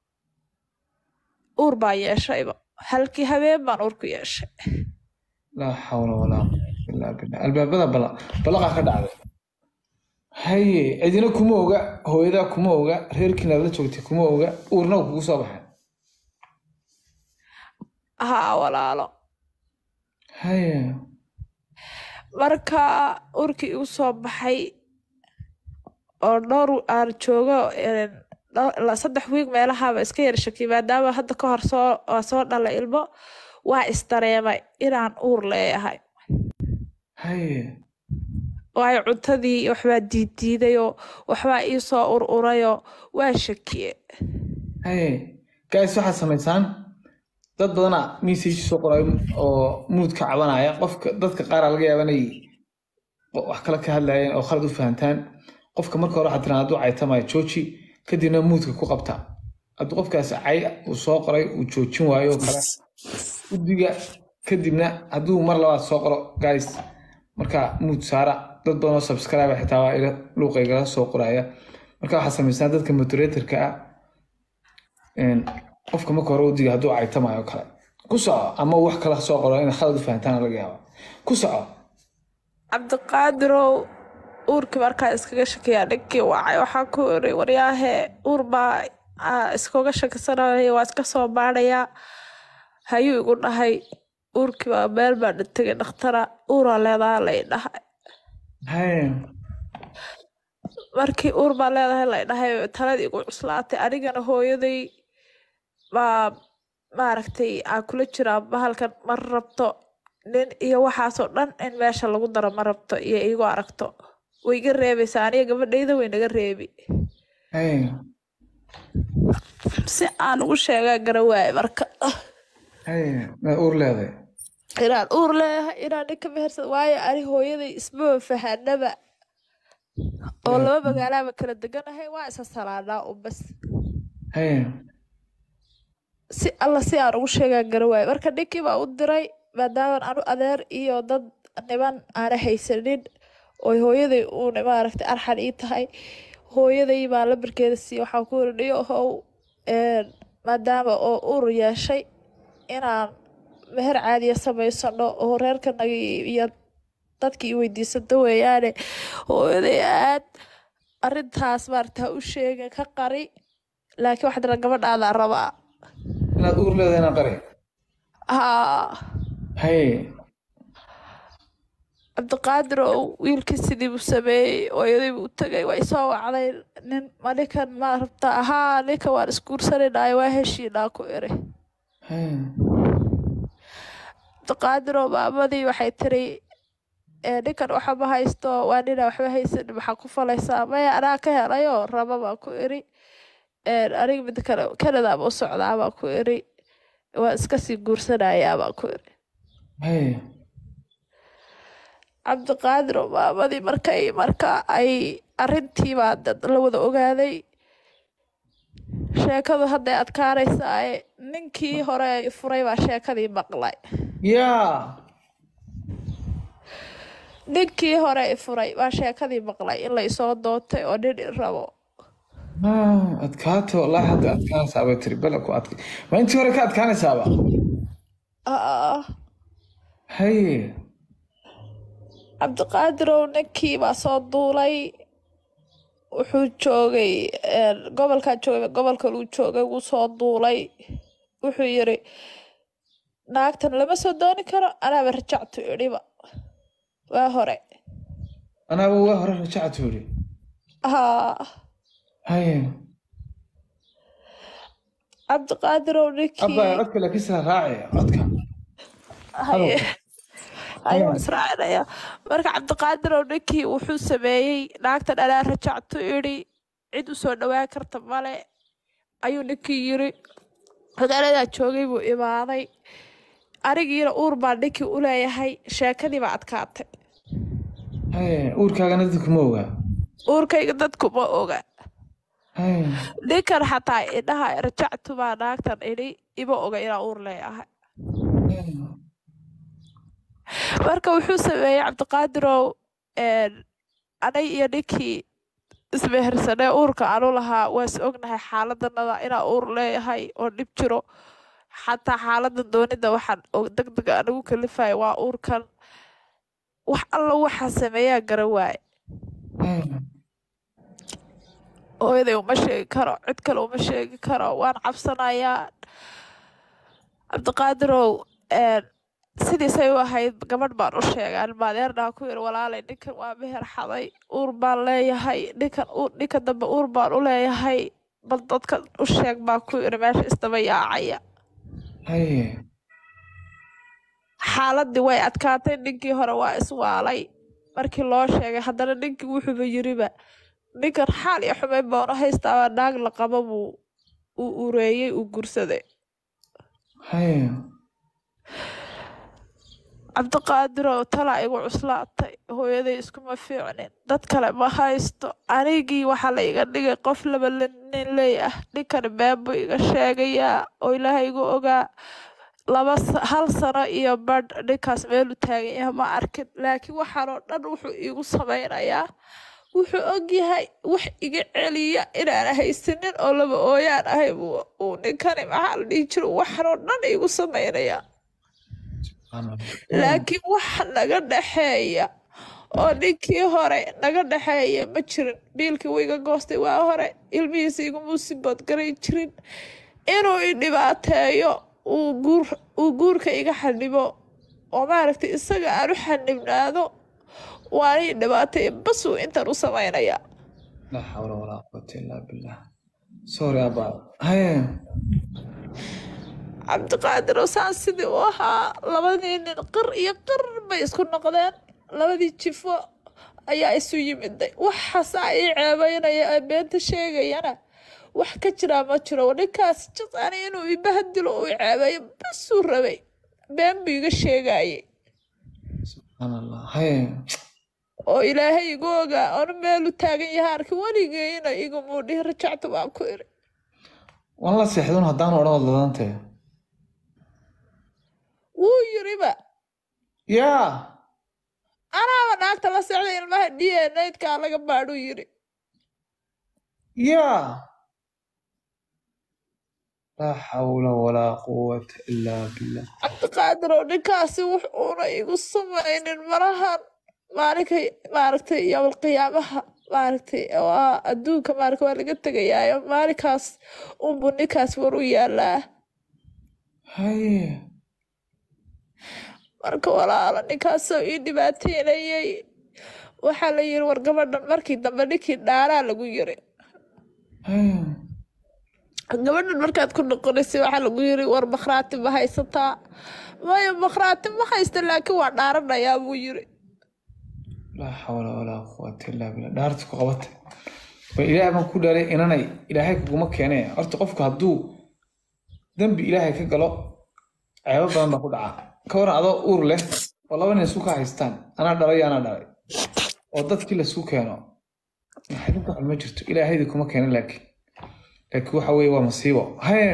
uur baa yeeshayba halkii habeen baan uur ku yeeshay laa xawla walaa quwata illaa billah albaabada bala balaqaa ka dhacday haye cidina kuma oga hooyadaa kuma oga reerkiina la joogtay kuma oga uurna uu kugu soo baxay haa walaalo haye marka urkii igu soo baxay oo dhowr aan joogo een, dho- la- saddex wiig meelahaaba iska yar shakiyay maadaama hadda ka hor soo waa soo dhalay ilmo waa isdareemay inaan uur leeyahay haye waayo cuntadii waxbaa diiddiidayoo waxbaa ii soo ur urayoo waa shakiye haye guys waxaad samaysaan dad badana message soo qoray oo mood ka cabanaya qofka dadka qaar laga yaaba inay wax kale ka hadlayeen oo khalad u fahantaan qofka marka hore waxaad tiraa hadduu caytamaya jooji kadibna moodka ku qabta hadduu qofkaasi cay uu soo qoray uu joojin waayo oo kale guddiga kadibna hadduu mar labaad soo qoro guys marka muud saara dad badan oo subscribe xitaa waa ila luuqaygala soo qoraya marka waxaa samaysnaa dadka moderatorka ah een, qofka marka hore udiga hadduu caytamayo oo kale ku soco ama uu wax kala soo qoro inay khalad u fahantaan laga yaaba ku soco cabdiqaadirow uurkii markaa iskaga shakiyaa dhinkii wacay waxaa ku iri waryaahe uur baa aa iskaga shakisanaya waa iska soo baadhayaa hayuu igu dhahay uurkii baa meel baa dhintagay dhakhtara uuraa leedaha lay dhahay Haya. markii uur baa leedahay lay dhahay taladii igu cuslaatay anigana hooyaday baa maaragtay aa kula jiraa bahalkan ma rabto nin iyo waxaasoo dhan in meesha lagu daro ma rabto iyo iigu aragto way iga reebaysaa aniga gabadhayda way naga reebi Haya. si aan ugu sheegaa garawaaye marka Haya. Maad uur leedahay inaan uur leeyahay inaan ninka mehersad waayo ani hooyaday ismaba fahanaba oo laba magaalaaba kala deganahay waa isa salaanaa un bas Haya. si alla si aan ugu sheegaa garawaaye marka ninkii baa u diray maadaaman anu adeer iyo dad niman aana haysanin oo hooyaday uuna maaragtay arxan ii tahay hooyaday baa lambarkeeda siiye waxaan ku iri dhiyo how een, maadaama oo uur yeeshay inaan meher caadiya samaysano oo reerkanaga iyo dadkii i weydiisato weeyaane hooyaday aad arintaas maarata ha u sheegin ka qari laakiin waxaa dira gabadhaadaa rabaa Inaad uur leedahay inaan qari. haa Haya. cabdiqaadir oo wiilkii sidii buu sameeyey hooyadii buu u tagay waa isoo wacday nin ma ninkan ma rabta ahaa ninka waan isguursanaynaay waa heshiinaa ku iri Haya. cabdiqaadir oo maamadii waxay tiri "Ee, ninkan waxa ma haysto waa nina waxba haysanin maxaa ku falaysaa maya anaa ka helayoo raba baa ku iri Een, aniga mid kale canada ma u socdaa baa ku iri waa iska sii guursanayaa baa ku iri Haya. cabdiqaadir oo maamadii markay marka ay arintii baa dad la wada ogaaday sheekadu hadday adkaanaysaa ninkii hore ay furay baa sheekadii maqlay Yaa. ninkii hore ay furay baa sheekadii maqlay in la isoo doontay oo nin i rabo Ah, adkaata wallaahi hadda adkaanaysaa bay tiri bala ku adkay ma intii hore ka adkaanaysaaba Ah, haye cabdiqaadirow ninkii baa soo duulay wuxuu joogay een, gobolkaa joogay gobolka luu joogay wuu soo duulay wuxuu yiri naagtan lama soo dooni karo anaaba rajactu idhiba waa hore anaaba waa hore rajactu yidhi haa haye cabdiqaadirow ninkii abba codka laakiin sila raacaya codka haye haye waan israacinaya marka cabdiqaadirow ninkii wuxuu sameeyey naagtan anaa rajactu idhi cid u soo dhowaan karta male ayuu ninkii yiri magaaladaa joogay buu imaaday anigiina uur baa ninkii u leeyahay sheekadii baa adkaatay haye uurkaagana dadku ma ogaa uurkayga dadku ma oga haye ninkan xataa idhaha rajactu baa naagtan idhi ima oga inaa uur leeyahay marka wuxuu sameeyey cabdiqaadirow een, anay iyo ninkii ismehersanee uurka anu lahaa waa is ognahay xaaladanada inaa uur leeyahay oo dhib jiro xataa xaaladan doonida waxaan deg deg anigu kalifaya waa uurkan wax alla waxaa sameeyaa gara waaye hooyaday uma sheegi karo cid kale uma sheegi karo waan cabsanayaa cabdiqaadirow een, sidiisay u ahayd gabadh baan u sheegay almaadeernaa ku yiri walaalay ninkan waa meher xaday uur baan leeyahay ninkan uur- ninka dambe uur baan u leeyahay bal dadka u sheeg baa ku yiri meesha isdaba yaacaya haye xaaladii way adkaatay ninkii hore waa iswaalay markii loo sheegay haddana ninkii wuxuuba yiriba ninkan xaal iyo xumeyn baan u haystaaba naag la qabo buu uu ureeyey uu gursaday haye cabdiqaadirow talaa igu cuslaatay hooyaday iskuma fiicnin dad kale ma haysto anigii waxaa la iga dhigay qof laba nin ley ah ninkani been buu iga sheegayaa oo ilaahay igu ogaa laba sa- hal sano iyo badh ninkaas meelu taagan yahay ma arkin laakiin waxaanoo dhan wuxuu iigu sameynayaa wuxuu ogyahay wax iga celiya inaan haysanin oo laba ooyaan ahay buu uu ninkani maxaa la dhihi jiro waxaanoo dhan iigu sameynayaa laakiin waxa naga dhexeeya oo ninkii hore naga dhexeeya ma jirin biilkii wuu iga goostay waa hore ilmihiisa iguma sibood garay jirin inuu i dhibaateeyo uu guur uu guurka iga xanimo oo maaragtay isaga aan u xanibnaado waana i dhibaateeya bas uu intan u sameynayaa laa xawla walaa quwata illaa billah sorry abaa haye cabdiqaadir oo saan sidii u ahaa labadii nin qir iyo qir bay isku noqdeen labadii jifo ayaa isu yimiday waxaasaa ii ceebeynaya ee beenta sheegayana wax ka jiraa ma jiro ninkaas jisani inuu ibahdilo uu i ceebeeyo basuu rabay been buu iga sheegayay subxaan allah haye oo ilaahay igu ogaa oonu meelu taagan yahay arki weligeyna igumuu dhihi rajacta waan ku iri waan la seexdun haddaan odhan wad ladantee wuu yiriba yaa anaaba naagta la socday ilmaha d n aydkaa laga baadhuu yiri yaa laa xawla walaa quwata illaa billah cabdiqaadir oo ninkaasi wux uuna igu samaynin malahan maalinkay maaragtay yowal qiyaamaha maaragtay waa adduunka maaragta waa laga tegayaayo maalinkaas unbuu ninkaas war u yaalaa haye marka walaala ninkaasoo ii dhibaateynayay waxaa la yiri war gabadhan markii dambe ninkii dhaaraa lagu yiri haye gabadhan markaad ku noqonaysay waxaa lagu yiri war makhraati ma haysataa maya makhraati ma haysta laakiin waa dhaaranayaa buu yiri laa xawla walaa quwata illaa billah dhaarta ku qabata bal ilaahay baan ku dhaalay inanay ilaahay kuguma keene horta qofku hadduu dembi ilaahay ka galo ceebo badan baa ku dhaca ka waran adoo uur leh oo laba nin isku ka haystaan anaa dhalay iyo anaa dhalay oo dadkii laisku keeno xidinka xun ma jirto ilaahaydi kuma keena laakiin laakiin waxa weeye waa masiibo haye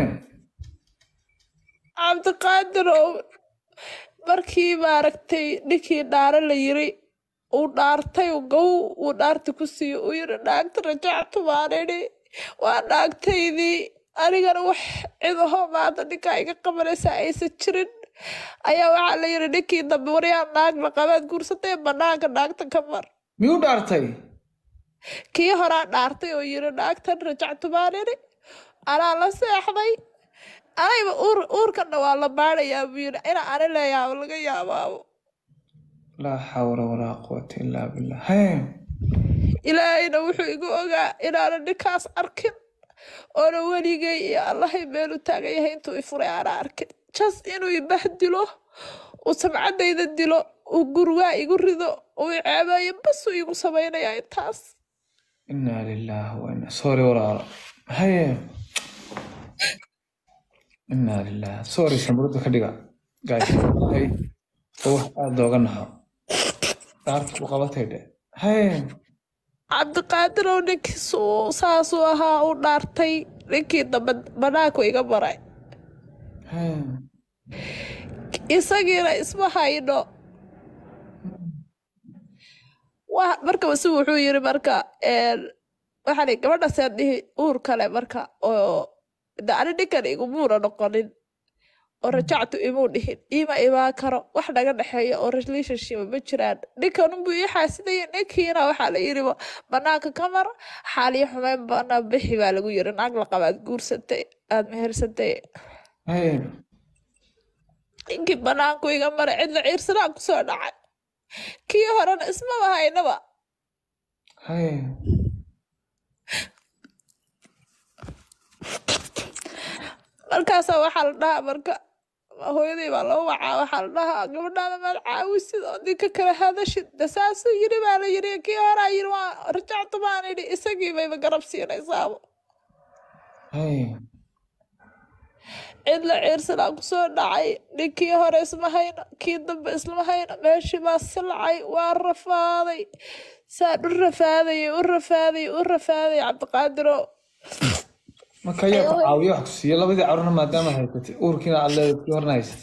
cabdiqaadir oo markii maaragtay ninkii dhaaro la yiri uu dhaartay uu gow uu dhaarta ku siiyo uu yiri naagta rajactu baan idhi waa naagtaydii anigana wax cidaho maanta ninkaa iga qabanaysa aysan jirin ayaa waxaa la yiri ninkii dambe waryaa naag la qabaad guursatay banaanka naagta ka mar miyuu dhaartay kii horaa dhaartay oo yiri naagtan rajactu baan idhi anaa la seexday anayba uur uurkana waa la baadhayaa buu yiri ina ani leeyaabo laga yaabaabo laa xawla walaa quwata illaa billah haye ilaahayna wuxuu igu ogaa inaanan ninkaas arkin oona weligay iyo allahay meelu taagan yahay intuu i furay aana arkin jas inuu i bahdilo uu samcadayda dilo uu gurgaa igu rido uu i ceebeeyo basuu igu samaynayaa intaas inaa lilaahi wa inaa sorry walaalo haye inaa lilaahi sorry samurada ka dhiga guys Hay. oo wax aada looga naxo dhaarta ku qabatay dhe haye cabdiqaadir oo ninkiisu saasuu ahaa uu dhaartay ninkii dambe banaanku iga maray haye isagiina isma hayno wa marka si wuxuu yiri marka een, waxaan ihi, gabadhaasaan dhihi uur kale marka oo de ani ninkan igumuuna noqonin oo rajactu imuu dhihin ima imaan karo wax naga dhexeeya oo relationship ma jiraan ninkanunbuu ii xaasidaya ninkiina waxaa la yiri banaanka ka mar xaaliyo xumeyn banaan bixi baa lagu yiri naag la qabaad guursatay aad mehersatay haye ninkii banaanku iga maray cidla ciirsanaan kusoo dhacay kii horena ismaba haynaba haye markaasaa waxaa la dhahaa marka hooyadii baa loo wacaa waxaa la dhahaa gabadhaada maad caawisid oo ninka kala hadashid de saasuu yiri baa la yiri kii horaa yiri waa rajactu baan idhi isagii bayba garab siinaysaabo haye cidla ciirsanaa kusoo dhacay ninkii hore isma hayno kii dambe isma hayno meeshii baa silcay waa rafaaday saan u rafaadayay u rafaadayay u rafaadayay cabdiqaadiro marka ayaa ku caawiyo wax ku siiya labadii carruurna maadaama haysatay uurkiina aad leedahay kii horna haysatay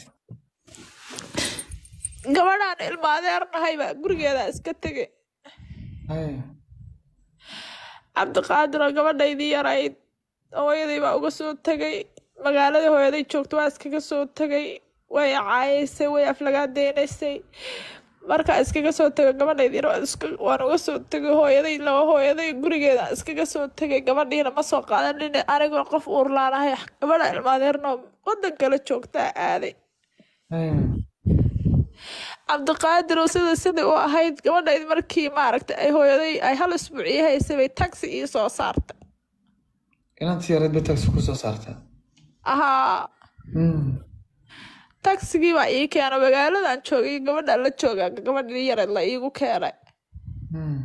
gabadhaan ilma adeernahay baa gurigeeda iska tegay Haya. cabdiqaadiroo gabadhaydii yarayd hooyadii baa uga soo tegay magaaladii hooyaday joogto waa iskaga soo tegay way caayaysay way aflagaadeynaysay markaa iskaga soo tegay gabadhaydii yar waan iska- waan uga soo tegay hooyaday laba hooyaday gurigeeda iskaga soo tegay gabadhiina ma soo qaadanin anigoo qof uurlaanahay gabadha ilmaadeernoo wadan kale joogtaa aaday Haya. cabdiqaadir oo sida sidai u ahayd gabadhayd markii maaragtay ay hooyaday ay hal isbuuciyo haysay bay taxi ii soo saartay inantii yareed bay taxi ku soo saartaa ahaa Hmm. tagsigii baa ii keena magaaladan joogay gabadha la jooga gabadhii yareed la iigu keenay Hmm.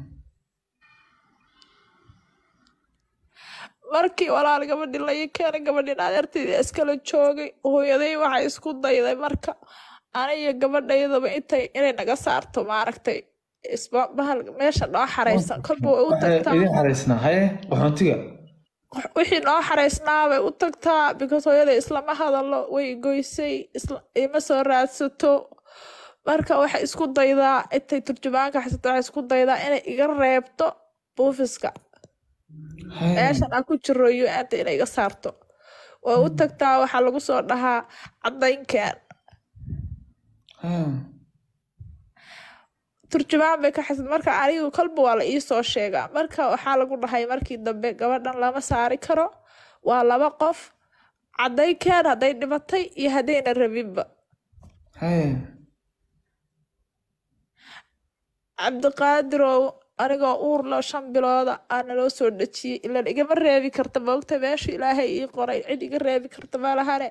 markii walaal gabadhii la ii keenay gabadhiin adeerteydii iskala joogay hooyaday waxay isku dayday marka aniyo gabadhaydaba intay inay naga saarto maaragtay isba bahal meesha noo xaraysan kolba way u Waxay tagtaa idin xaraysnaa haye qaxoontiga wixii noo xaraysnaa bay u tagtaa because hooyaday islama hadalo way goysay isla- ima soo raadsato marka waxay isku daydaa intay turjumaanka xasato waxay isku daydaa inay iga reebto buufiska Haya. meeshan aan ku jiro u-anta inay iga saarto way u tagtaa waxaa lagu soo dhahaa cadaynkeen Haya. turjumaan bay ka xasad marka anigu kolba waa la ii soo sheegaa marka waxaa lagu dhahay markii dambe gabadhan lama saari karo waa laba qof cadaynkeen hadday dhimatay iyo haddayna rabinba Haya. cabdiqaadirow anigoo uur loo shan bilooda aana loo soo dhejiyey ilan igama reebi karta moogta meesha ilaahay ii qoray cid iga reebi karta malahane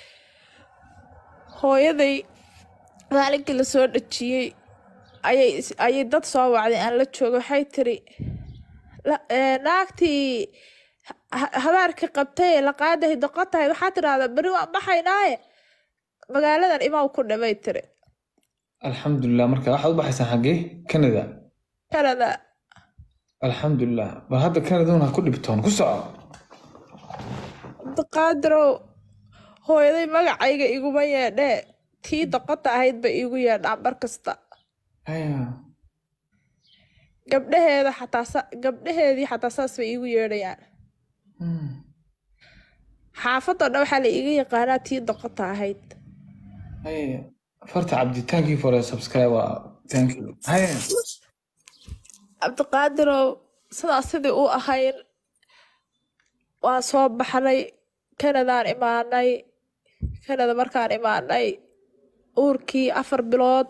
hooyaday maalinkii lasoo dhejiyey ayay is- ayay dad soo wacday aan la joogo waxay tiri "La- ee, naagtii ha- habaarkii qabtay ee la qaadahay doqon tahay waxaa tidhahdaa beri waan baxaynaaye magaaladan imaw ku dhimay tiri alxamdulilah marka waxaad u baxaysaan xaggee canada kanada alxamdulilah bal hadda canaduna ha ku dhibtoon ku soco cabdiqaadirow hooyaday magacayga iguma yeedhee tii doqonta ahayd bay iigu yeedhaan mar kasta Haya. gabdhaheeda xataa sa- gabdhaheedii xataa saas bay iigu yeedhayaan Hmm. xaafadoo dhan waxaa la iiga yaqaanaa tii doqonta ahayd Haya. farta cabdi thank you for the subscriber thank you Haya. cabdiqaadirow sidaas sidii u ahayn waa soo baxnay kanadaan imaanay kanada markaan imaanay uurkii afar bilood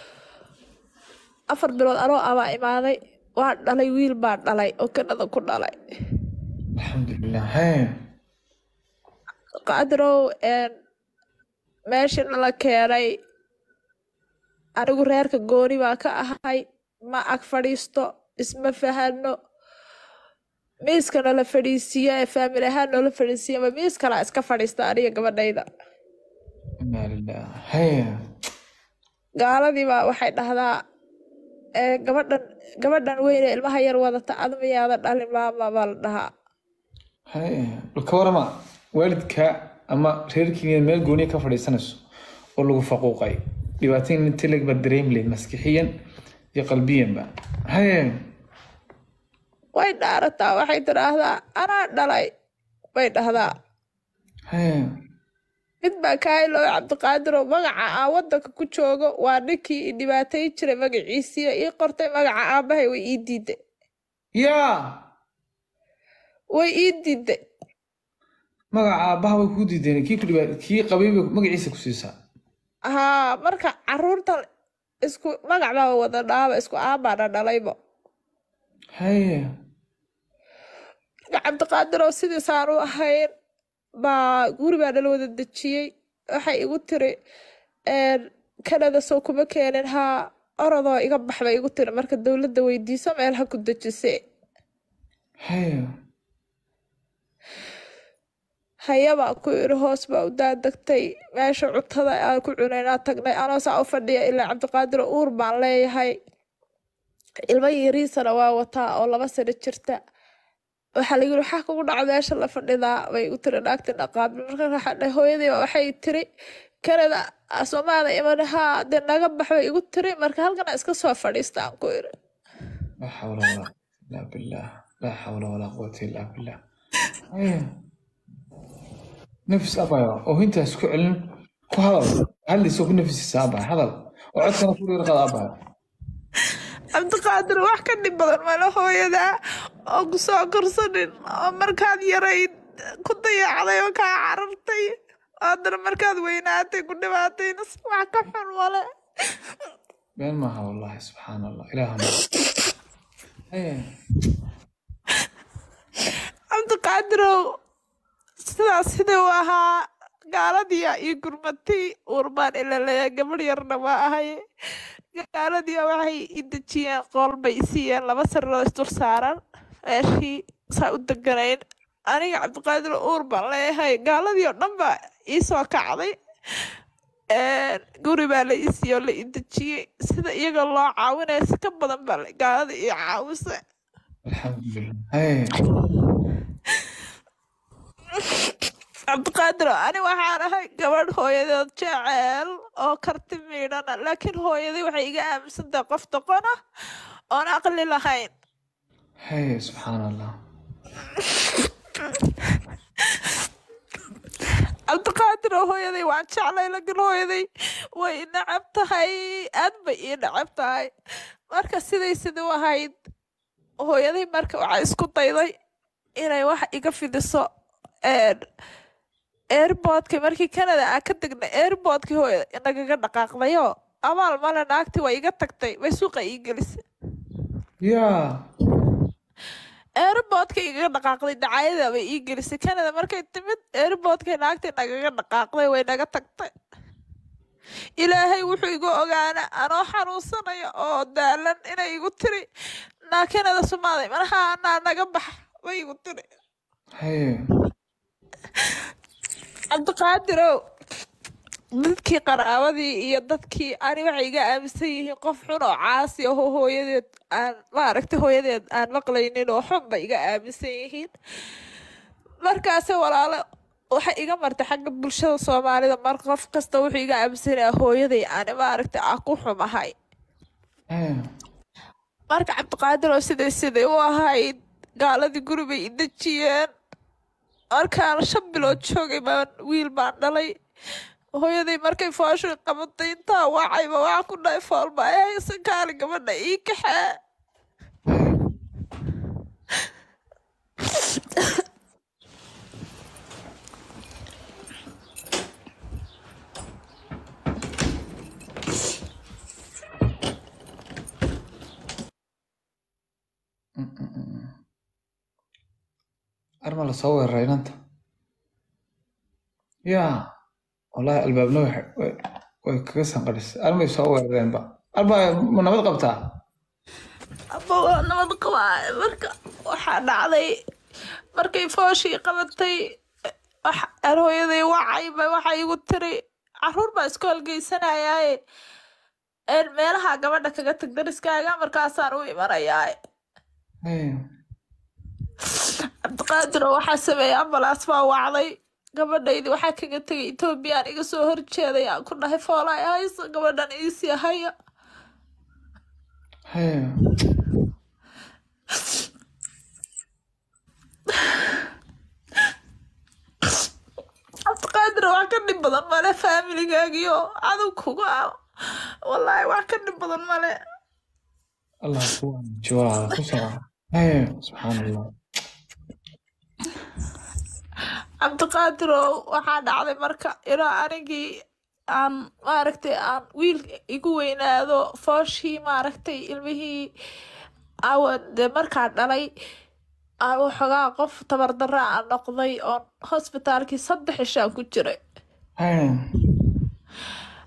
afar bilood anoo abaa imaaday waan dhalay wiil baan dhalay oo kanada ku dhalay alxamdulilah Haya. qadirow meeshii nala keenay anigu reerka gooni baa ka ahay ma ag fadhiisto isma fahano miiska nala fadhiisiiya ee faamil ahaan noola fadhiisiiya ma miis kalaa iska fadhiista aniga gabadhayda inaa lilah Haya. gaaladii baa waxay dhahdaa "Ee, gabadhan gabadhan weyne ilmaha yar wadata ad miyaada dhalin maama baa la dhahaa Haya. bal ka warama waalidka ama reerkiina meel gooniya ka fadhiisanayso oo lagu faquuqay dhibaatooyin inta leg baad dareemi lahayd maskixiyan iyo qalbiyanba Haya. way dhaarataa waxay tidhaahdaa anaa dhalay bay dhahdaa Haya. mid baa kaaylo cabdiqaadirow magaca aan wadanka ku joogo waa ninkii i dhibaatay jiray magaciisiiyo ii qortay magaca aabahay way ii diiday yaa way ii diiday magaca aabbaha way kuu diideen kii ku dhibaa kii qabay bay magaciisa ku siisaa haa marka caruurtan isku magac baa wada dhaaba isku aabaana dhalayba Haya. marka cabdiqaadirow sidiisaan u ahayn baa guri baa nala wada dejiyey waxay igu tiri kanada soo kuma keenin haa orodoo iga bax bay igu tiri marka dowladda weydiiso meel ha ku dejise Haya. hayabaa ku iri hoos baa u daadegtay meesha cuntada aan ku cunaynaa tagnay anoo saa u fadhiya ilaa cabdiqaadir uur baan leeyahay ilmo yariisana waa wataa oo laba sano jirta waxaa lagu yiri waxaa kugu dhaca meesha la fadhidaa bay u tiri naagti dhaqaabil marka waxaa dhahay hooyadii baa waxay tiri kanada soomaada iman haa dee naga bax bay igu tiri marka halkana iska soo fadhiista aan ku iri لا حول ولا قوة إلا بالله لا حول ولا قوة إلا بالله أيه. نفس أبايا وهنت اسكو علم كو هذا هل يسوق نفس السابع هذا وعدتنا كل يرقى أبايا cabdiqaadir wax ka dhib badan male hooyada oo ku soo korsanin oo markaad yarayd ku dayacday oo kaa carartay oo haddana markaad weynaatay ku dhibaatayna wax ka xun male بين ما والله سبحان الله إلهنا أيه. cabdiqaadirow sidaas sidii u ahaa gaaladiya iyo gurmatay urbaan ilaleeya gabadh yarna waa ahay gaaladiya waxay i dejiyeen qool bay i siiyeen laba sariiroo isdul saaran meeshii saa u deganayn aniga cabdiqaadir uur baan leeyahay gaaladii oo dhan baa ii soo kacday guri baa la ii siiyey oo la i dejiyey sida iyaga loo caawinaya si ka badan baa la- gaalada ii caawisa الحمد لله أيه. cabdiqaadir ani waxaan ahay gabadh hooyadeed jeceel oo karti miidhana laakiin hooyadii waxay iga aaminsantahay qof doqon ah oon aqli lahayn هي سبحان الله cabdiqaadir oo hooyaday waan jeclay laakiin hooyaday way i nacab tahay aad bay ii nacab tahay marka siday sidii u ahayd hooyaday marka waxaa isku dayday inay wax iga fidiso airboodka markii canada aan ka degnay airboodkii hooyada inagaga dhaqaaqdayoo abaal male naagtii waa iga tagtay way suuqa ii gelisay يا airboodka igaga dhaqaaqday dacaayada bay ii gelisay canada markay timid airboodkay naagtii nagaga dhaqaaqday way naga tagtay ilaahay wuxuu igu ogaana anoo xanuunsanaya oo daalan inay igu tiri naa canada sumaaday manaha anaa naga bax bay igu tiri هي cabdiqaadirow dadkii qaraabadii iyo dadkii ani waxay iga aaminsan yihiin qof xun oo caasi ahoo hooyadeed aan maaragtay hooyadeed aan maqlaynin oo xun bay iga aaminsan yihiin markaase walaalo waxay iga martay xagga bulshada soomaalida mar qof kasta wuxuu iga aaminsanaya hooyaday ani maaragtay aan ku xumahay هي marka cabdiqaadir oo siday siday u ahayd gaaladii guri bay i dejiyeen markaan shan bilood joogay baan wiil baan dhalay hooyaday markay fooshay qabatay intaa wacayba waxaa ku dhahay foolba ay haysan kaali gabadha ii kaxee أرمى أصور رينانتا يا والله الباب نوح ويكسن قرس أرمى يصور رين با أرمى من نبض قبتها aba waa nabad qabaa marka waxaa dhacday markay fooshii qabatay wax- aan hooyaday wacayba waxaa igu tiri caruur baa isku halgeysanayaaye een meelaha gabadha kaga tag dariskaaga markaasaan u imanayaaye هي cabdiqaadir oo waxaa sameeyey ambalaas baa wacday gabadhaydii waxaa kaga tegay etoobiyaan iga soo horjeeday aan ku dhahay foolay hayso gabadhan iisii haya هي cabdiqaadir wax ka dhib badan male faamiligaagiyo cadow kuga ah wallaahi wax ka dhib badan male الله يكون جوار خسرة هي سبحان الله cabdiqaadir oo waxaa dhacday marka ilaa anigii aan maaragtay aan wiil igu weynaado fooshii maaragtay ilmihii awan dee markaa dhalay aan waxoogaa qof tabardara aan noqday oon hosbitaalkii saddex ishaan ku jiray هي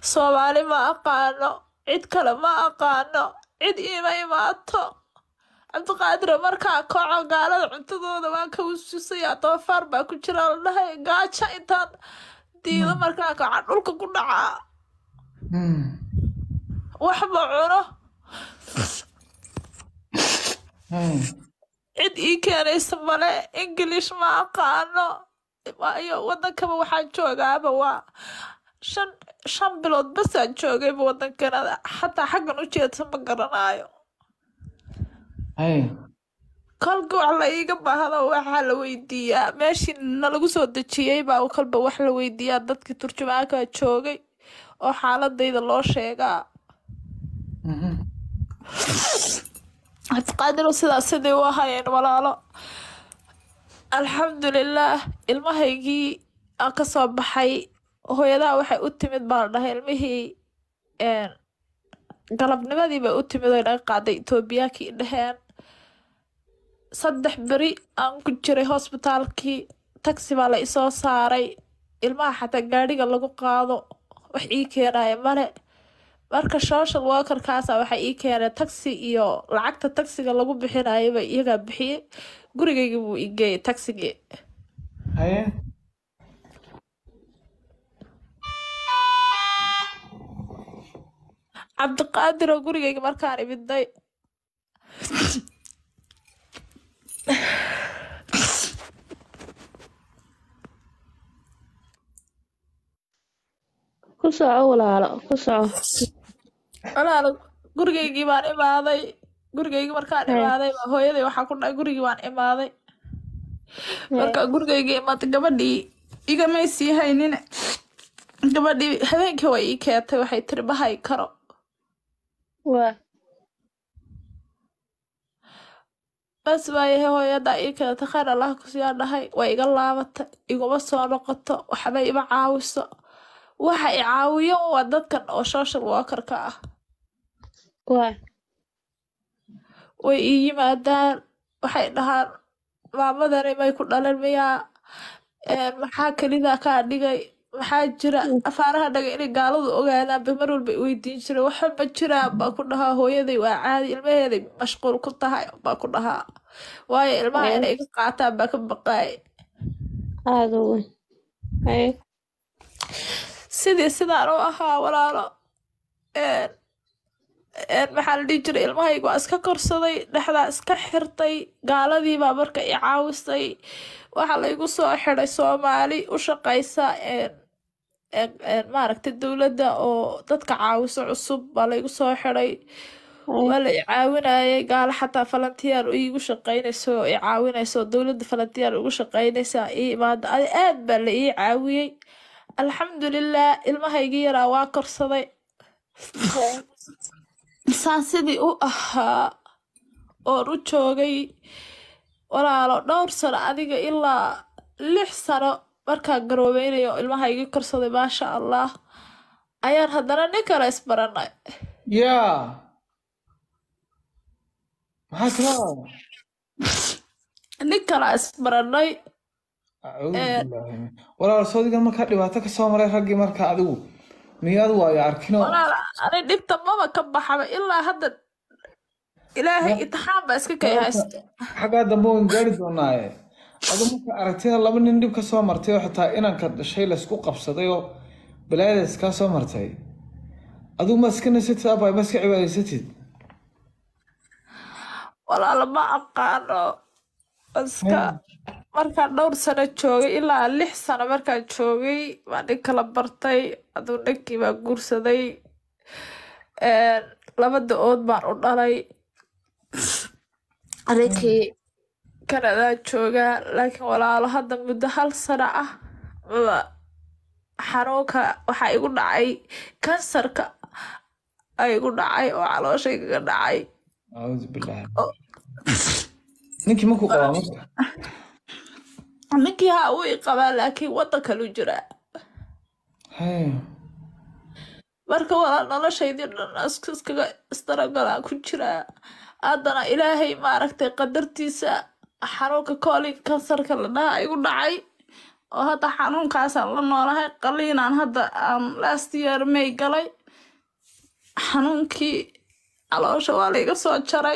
soomaali ma aqaano cid kale ma aqaano cid iima imaato cabdiqaadir markaa kooco gaalada cuntadooda waan ka wasuusayaa doofaar baa ku jira la dhahay gaajo intaan diido markaa kooca dhulka ku dhacaa Hmm. waxba cuno Hmm. cid ii keenaysa male ingilish ma aqaano waayo wadankaba waxaan joogaaba waa shan shan bilood basaan joogayba wadankanada xataa xaggan u jeedsa ma garanaayo Hey. kolka wax la iiga baahdo waxaa la weydiiyaa meeshii nalagu soo dejiyey baa kolba wax la weydiiyaa dadkii turjumaanka joogay oo xaaladayda loo sheegaa Mhm. cabdiqaadiru sidaas sidii u ahayeen walaalo alxamdulilaah ilmahaygii aan ka soo baxay hooyadaha waxay u timid baa la dhahay ilmihii een, galabnimadii bay u timid oy naga qaaday etoobiyaankii dhaheen saddex beri aan ku jiray hosbitaalkii taxi baa la isoo saaray ilmaha xataa gaadhiga lagu qaado wax ii keenaya male marka social workerkaasa waxay ii keeneen taxi iyo lacagta taxiga lagu bixinayaba iyagaa bixiyey gurigayga buu ii geeyay taxigii Haye. cabdiqaadir oo gurigayga markaan imiday ku soco walaalo ku soco walaal gurigaygii baan imaaday gurigaygii markaan Hey. imaaday baa hooyaday waxaa ku dhahay gurigii baan imaaday marka gurigaygii imaatay gabadhii igamay sii haynin gabadhii habeenkii way ii keentay waxay tiri ma hay karo waa bas waayahay hooyadaa ii keentay khayr allah kusiyaa dhahay way iga laabatay iguma soo noqoto waxba ima caawiso waxa i caawiyo waa dadkan oo social workerka ah waa way ii yimaadaan waxay dhahaan maamadani may ku dhalan miyaa Een, maxaa kelidaa kaa dhigay maxaa jira afaaraha dhagay inay gaaladu ogaadaan ba mar walba i weydiin jiray waxa ma jiraan baa ku dhahaa hooyaday waa caadi ilmaheeday mashquul ku tahay baa ku dhahaa waayo ilmaha Ee. inay iga qaataan baa ka baqaay aada u weyn haye sidii sidaan u ahaa walaalo Een, een, maxaa la dhihi jiray ilmahayga waa iska korsaday dhexdaa iska xirtay gaaladii baa marka i caawisay waxaa laygu soo xiday soomaali u shaqaysa een, een, een, maaragtay dowladda oo dadka caawiso cusub baa laygu soo xiday waa la i caawinayay gaalo xataa falantiyaar iigu shaqaynayso oo i caawinayso dowladda falantiyaar ugu shaqaynaysa ii imaada adi aad baa la ii caawiyey alxamdulilah ilmahaygii yaraa waa korsaday saan sidii u ahaa oon u joogay walaalo dhowr sano adiga ilaa lix sano markaan garoobeynayo ilmahaygii korsaday maasha allah ayaan haddana nin kale isbaranay yaa maxaa kala nin kale isbaranay acuudu Ee. billaahi min- walaal soodigan markaa dhibaato ka soo maray raggii marka adigu miyaad waayo arkinoo walaal ani dhibta maba ka baxaba ilaa hadda ilaahay intixaan baa iska kay haysta xaggaa dambe waan gaari doonaaye adu marka aragtida laba nin dhib ka soo martay oo xitaa inanka dhashay laysku qabsaday oo balaayadaas kaa soo martay adigu ma iska nasatid abay ma iska cibaadaysatid walaal ma aqaano iska markaan dhowr sano joogay ilaa lix sano markaan joogay baa nin kala bartay aduu ninkii baa guursaday Een, laba da-ood baan u dhalay ninkii kanadaa joogaa laakiin walaalo hadda muddo hal sano ah maba xanuunka waxaa igu dhacay kansarka ay igu dhacay oo calooshaygaga dhacay acuudu billaahi Oh. ninkii markuu qabaa marka ninkii haa uu i qabaa laakiin waddan kalu jiraa Hey. marka walaa noloshaydii dhan is- iskaga isdaragalaan ku jiraa haddana ilaahay maaragtay qadartiisa xanuunka koolin kansarka la dhaha igu dhacay oo hadda xanuunkaasaan la noolahay qaliinaan hadda aan last year may galay xanuunkii caloosha waa laiga soo jaray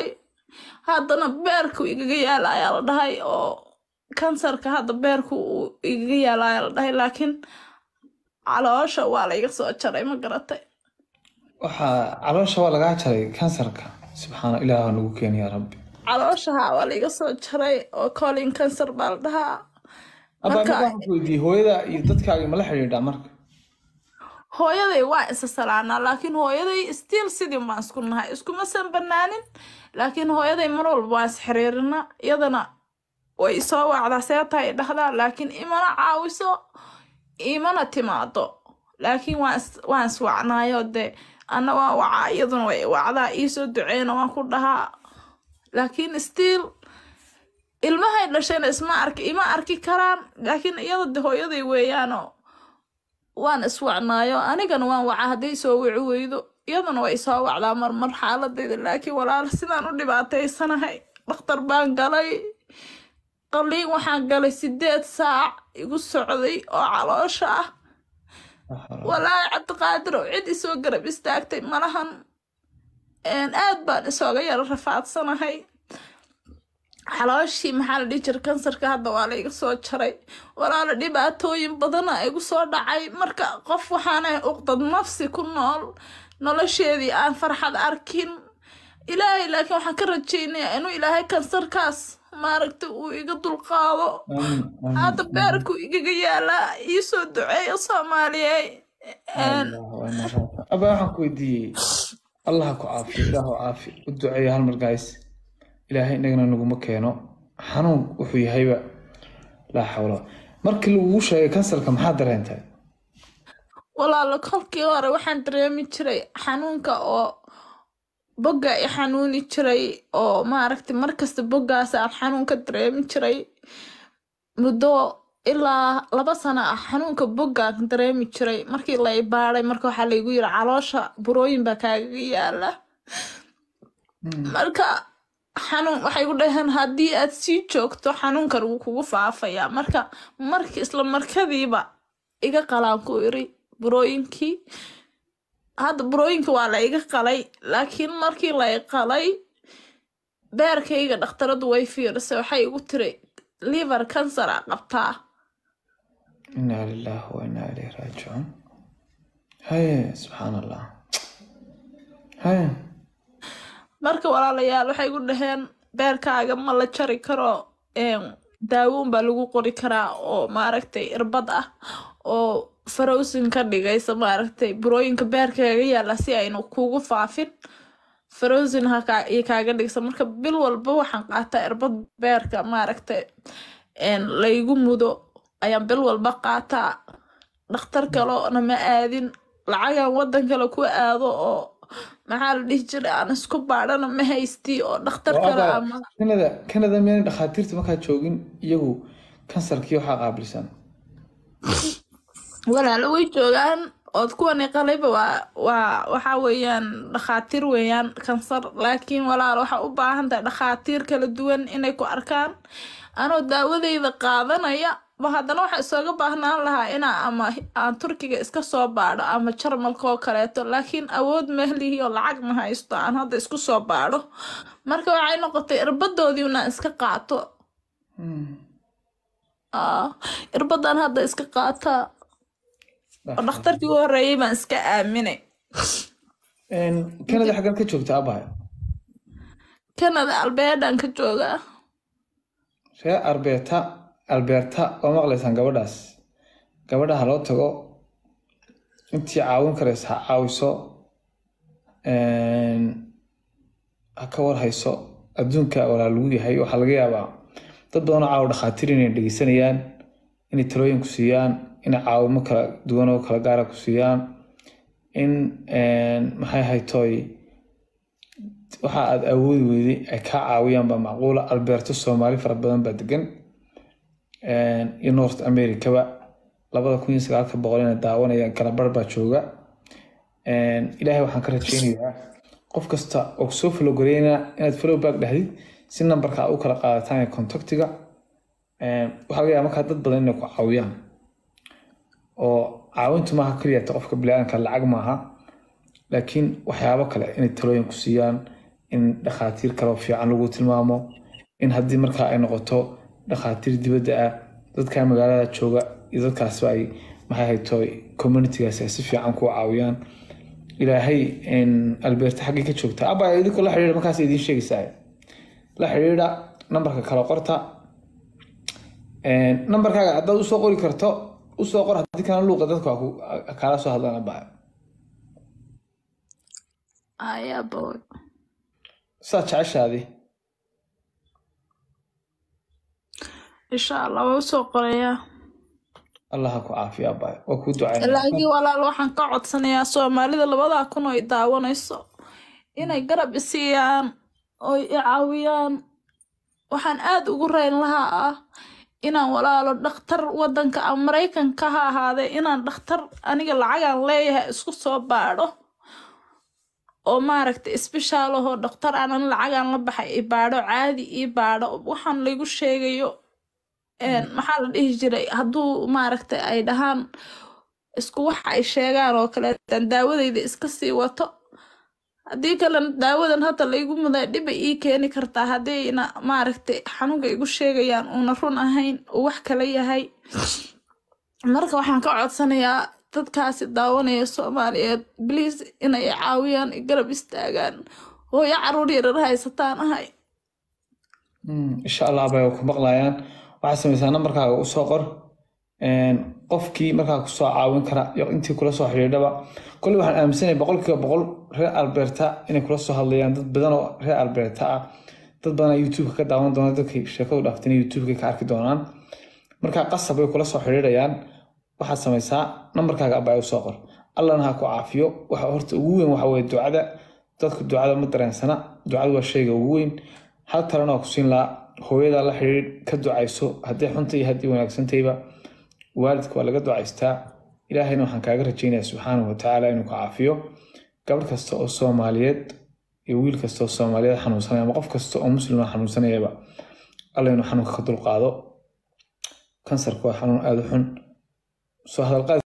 haddana beerku igaga yaala ayaa la dhahay oo kansarka hadda beerku uu igaga yaala ayaa la dhahay laakiin caloosha waa la iga soo jaray ma garatay waxaa caloosha waa lagaa jaray kansarka subxaana ilaah waa nagu keeni yaa rabbi caloosha haa waa la iga soo jaray oo colin kansar baa la dhahaa abaa mid Marka- waxaan ku weydiiyey hooyada iyo dadkaaga mala xidhiidhaa marka hooyaday waa isa salaanaa laakiin hooyaday stiil sidii baan isku nahay iskumasan banaanin laakiin hooyaday mar walba waan is xiriirinaa iyadana way isoo wacdaa see tahay dhahdaa laakiin imana caawiso imana timaado laakiin waan is- waan iswacnaayo dee anna waan wacaa iyaduna way wacdaa iisoo duceyna waan ku dhahaa laakiin stiil ilmahay dhashayna isma arki ima arki karaan laakiin iyada de hooyaday weeyaanoo waan iswacnaayo anigana waan wacaa hadday soo wici weydo iyaduna way soo wacdaa marmar xaaladayda laakiin walaal sidaan u dhibaataysanahay dhakhtar baan galay qaliin waxaan galay sideed saac igu socday oo caloosha ah walaahi cabdiqaadir oo cid isoo garab istaagtay malahan Een, aad baan isooga yara rafaadsanahay xalooshii maxaa la dhihi jira kansarka hadda waa la iga soo jaray walaala dhibaatooyin badana igu soo dhacay marka qof waxaanay uqdad nafsi ku nool nolosheedii aan farxad arkin ilaahay laakiin waxaan ka rajaynayaa inuu ilaahay kansarkaas maaragta uu iga dulqaado hadda beerku igaga yaalaa iisoo duceeya soomaaliyey Een, abaa waxaan ku weydiiyey allah ku caafiyo ilaahu caafi u duceeya hal mar guys ilaahay inagana naguma keeno xanuun wuxuu yahayba laa xawla markii lagugu sheegay kansarka maxaa dareentay walaalo kolkii hore waxaan dareemi jiray xanuunka oo bogga i xanuuni jiray oo maaragtay markasta boggaas aan xanuun ka dareemi jiray muddo ilaa laba sano ah xanuunka boggaan dareemi jiray markii la ibaaday marka waxaa laygu yiri caloosha burooyin baa kaagaga yaala marka xanuun waxay ku dhaheen haddii aad sii joogto xanuunkan wuu kugu faafayaa marka markii isla markadiiba iga qalaan ku iri burooyinkii hadda burooyinka waa la iga qalay laakiin markii la i qalay beerkayga dhakhtaradu way fiirisay waxay igu tiri liver cancer a qabtaa inaa lilaahi wa inaa ilayhi raajicuun haye subxaan allah haye marka walaalayaal waxay igu dhaheen beerkaaga ma la jari karo een, daawooyin baa lagu qori karaa oo maaragtay irbad ah oo farowsin ka dhigaysa maaragtay burooyinka beerkaaga yaala si aynu kugu faafin farowsin ha kaa- iyo kaaga dhigsa marka bil walba waxaan qaataa irbad beerka maaragtay een, laygu mudo ayaan bil walba qaataa dhakhtar kalena ma aadin lacagaan wadan kale ku aado oo maxaa la dhihi jiray aan isku baadhana ma haystii oo dhakhtar Oo kale abaa, ama kanada kanada miyaan dhakhaatiirta markaa joogin iyagu kansarkii waxaa qaabilsan walaalo way joogaan ood kuwani qalayba waa waa waxaa weeyaan dhakhaatiir weeyaan kansar laakiin walaal waxaa u baahan tahay dhakhaatiir kala duwan inay ku arkaan anoo daawadeyda qaadanaya ba haddana waxaa isooga baahnaan lahaa inaa ama aan turkiga iska soo baadho ama jarmalka oo kaleeto laakiin awood mahlihi oo lacag ma haysto aan hadda isku soo baadho marka waxay noqotay irbadoodii inaan iska qaato Aa, irbadan hadda iska qaataa oo dhakhtarkii u horeeyay baan iska aaminay kanada xaggan ka joogta abaa kanada albeedhan ka joogaa reer arbeeta alberta waa maqlaysaan gabadhaas gabadha ha loo tago intii caawin karaysa ha caawiso ha ka warhayso adduunka walaa lagu yahay waxaa laga yaabaa dad badanoo caawa dhakhaatiir inay dhegeysanayaan inay talooyin ku siiyaan inay caawimo kala duwan oo kala gaara ku siiyaan in maxay haytoy waxa aad awoodi weyday ay kaa caawiyaan baa macquula alberto soomaali fara badan baa degan iyo north americaba labada kun iyo sagaalka boqol inay daawanayaan kala bar baa jooga ilaahay waxaan ka rajeynayaa qof kasta oo kusoo falogoreynaa inaad follow back dhahdid si nambarka aad u kala qaadataan ee contactiga waxaa laga yaaba markaa dad badan inay ku caawiyaan oo caawintu maaha keliya ta qofka biniaadanka lacag maaha laakiin waxyaabo kale inay talooyin ku siiyaan in dhakhaatiir kaloo fiican lagu tilmaamo in haddii markaa ay noqoto dhakhaatiir dibadda ah dadka magaalada jooga iyo dadkaasba ay maxay hayto communitygaasi ay si fiican ku caawiyaan ilaahay albeerta xaggii ka joogta aba idinkoo la xidhiidha markaas idiin sheegaysaa la xidhiidha nambarka kala qorta nambarkaaga haddaad usoo qori karto usoo qor haddii kana luuqa dadka waa ku- kaala soo hadlaan abaa ayaboy saad jeceshaadi insha allah waa usoo qorayaa allah ha ku caafiya abaa waa kuu ducaynaya laakiin walaal waxaan ka codsanayaa soomaalida labadaa kun oo i daawanayso inay garab isiiyaan oo i caawiyaan waxaan aad ugu rayn lahaa ah inaan walaalo dhakhtar wadanka ah maraykanka ha ahaadee inaan dhakhtar aniga lacagaan leeyahay isku soo baadho oo maaragta isbishaalahoo dhakhtar aanan lacagaan la baxay i baadho caadi ii baadho waxaan laygu sheegayo een, maxaa la dhihi jiray hadduu maaragta ay dhahaan isku wax ay sheegaan oo kaleetan daawadayda iska sii wato haddii kalena daawadan hadda laygu muday dhibay ii keeni kartaa haddayna maaragtay xanuunka igu sheegayaan uuna run ahayn uu wax kala yahay marka waxaan ka codsanayaa dadkaasi daawanaya soomaaliyeed bliis inay i caawiyaan i garab istaagaan hooyo caruur yarar haysataan ahay Mm, insha allah abay waa ku maqlayaan waxaad samaysaa nambarkaaga usoo qor Een, qofkii markaa kusoo caawin kara iyo intii kula soo xidhiidhaba koley waxaan aaminsanaya boqolkiiba boqol reer alberta inay kula soo hadlayaan dad badan oo reer alberta ah dad badan aa youtubeka ka daawan doona dadkay sheekadu dhaaftay inay youtubeka ka arki doonaan markaa qasab bay kula soo xidhiidhayaan waxaad samaysaa nambarkaaga abaa usoo qor allana ha ku caafiyo waxa horta ugu weyn waxa weye ducada dadku ducada ma dareensana ducadu waa shayga ugu weyn hal talena waa ku siin lahaa hooyada la xidhiidh ka ducayso haddii xunta iyo haddii wanaagsantayba waalidka waa laga ducaystaa ilaahayna waxaan kaaga rajaynayaa subxaanahu watacaala inuu ka caafiyo gabadh kasta oo soomaaliyeed iyo wiil kasta oo soomaaliyeed xanuunsanaya ama qof kasta oo muslim oo xanuunsanayaba alla inuu xanuunka ka dulqaado kansarka waa xanuun aada u xun soo hadalqaad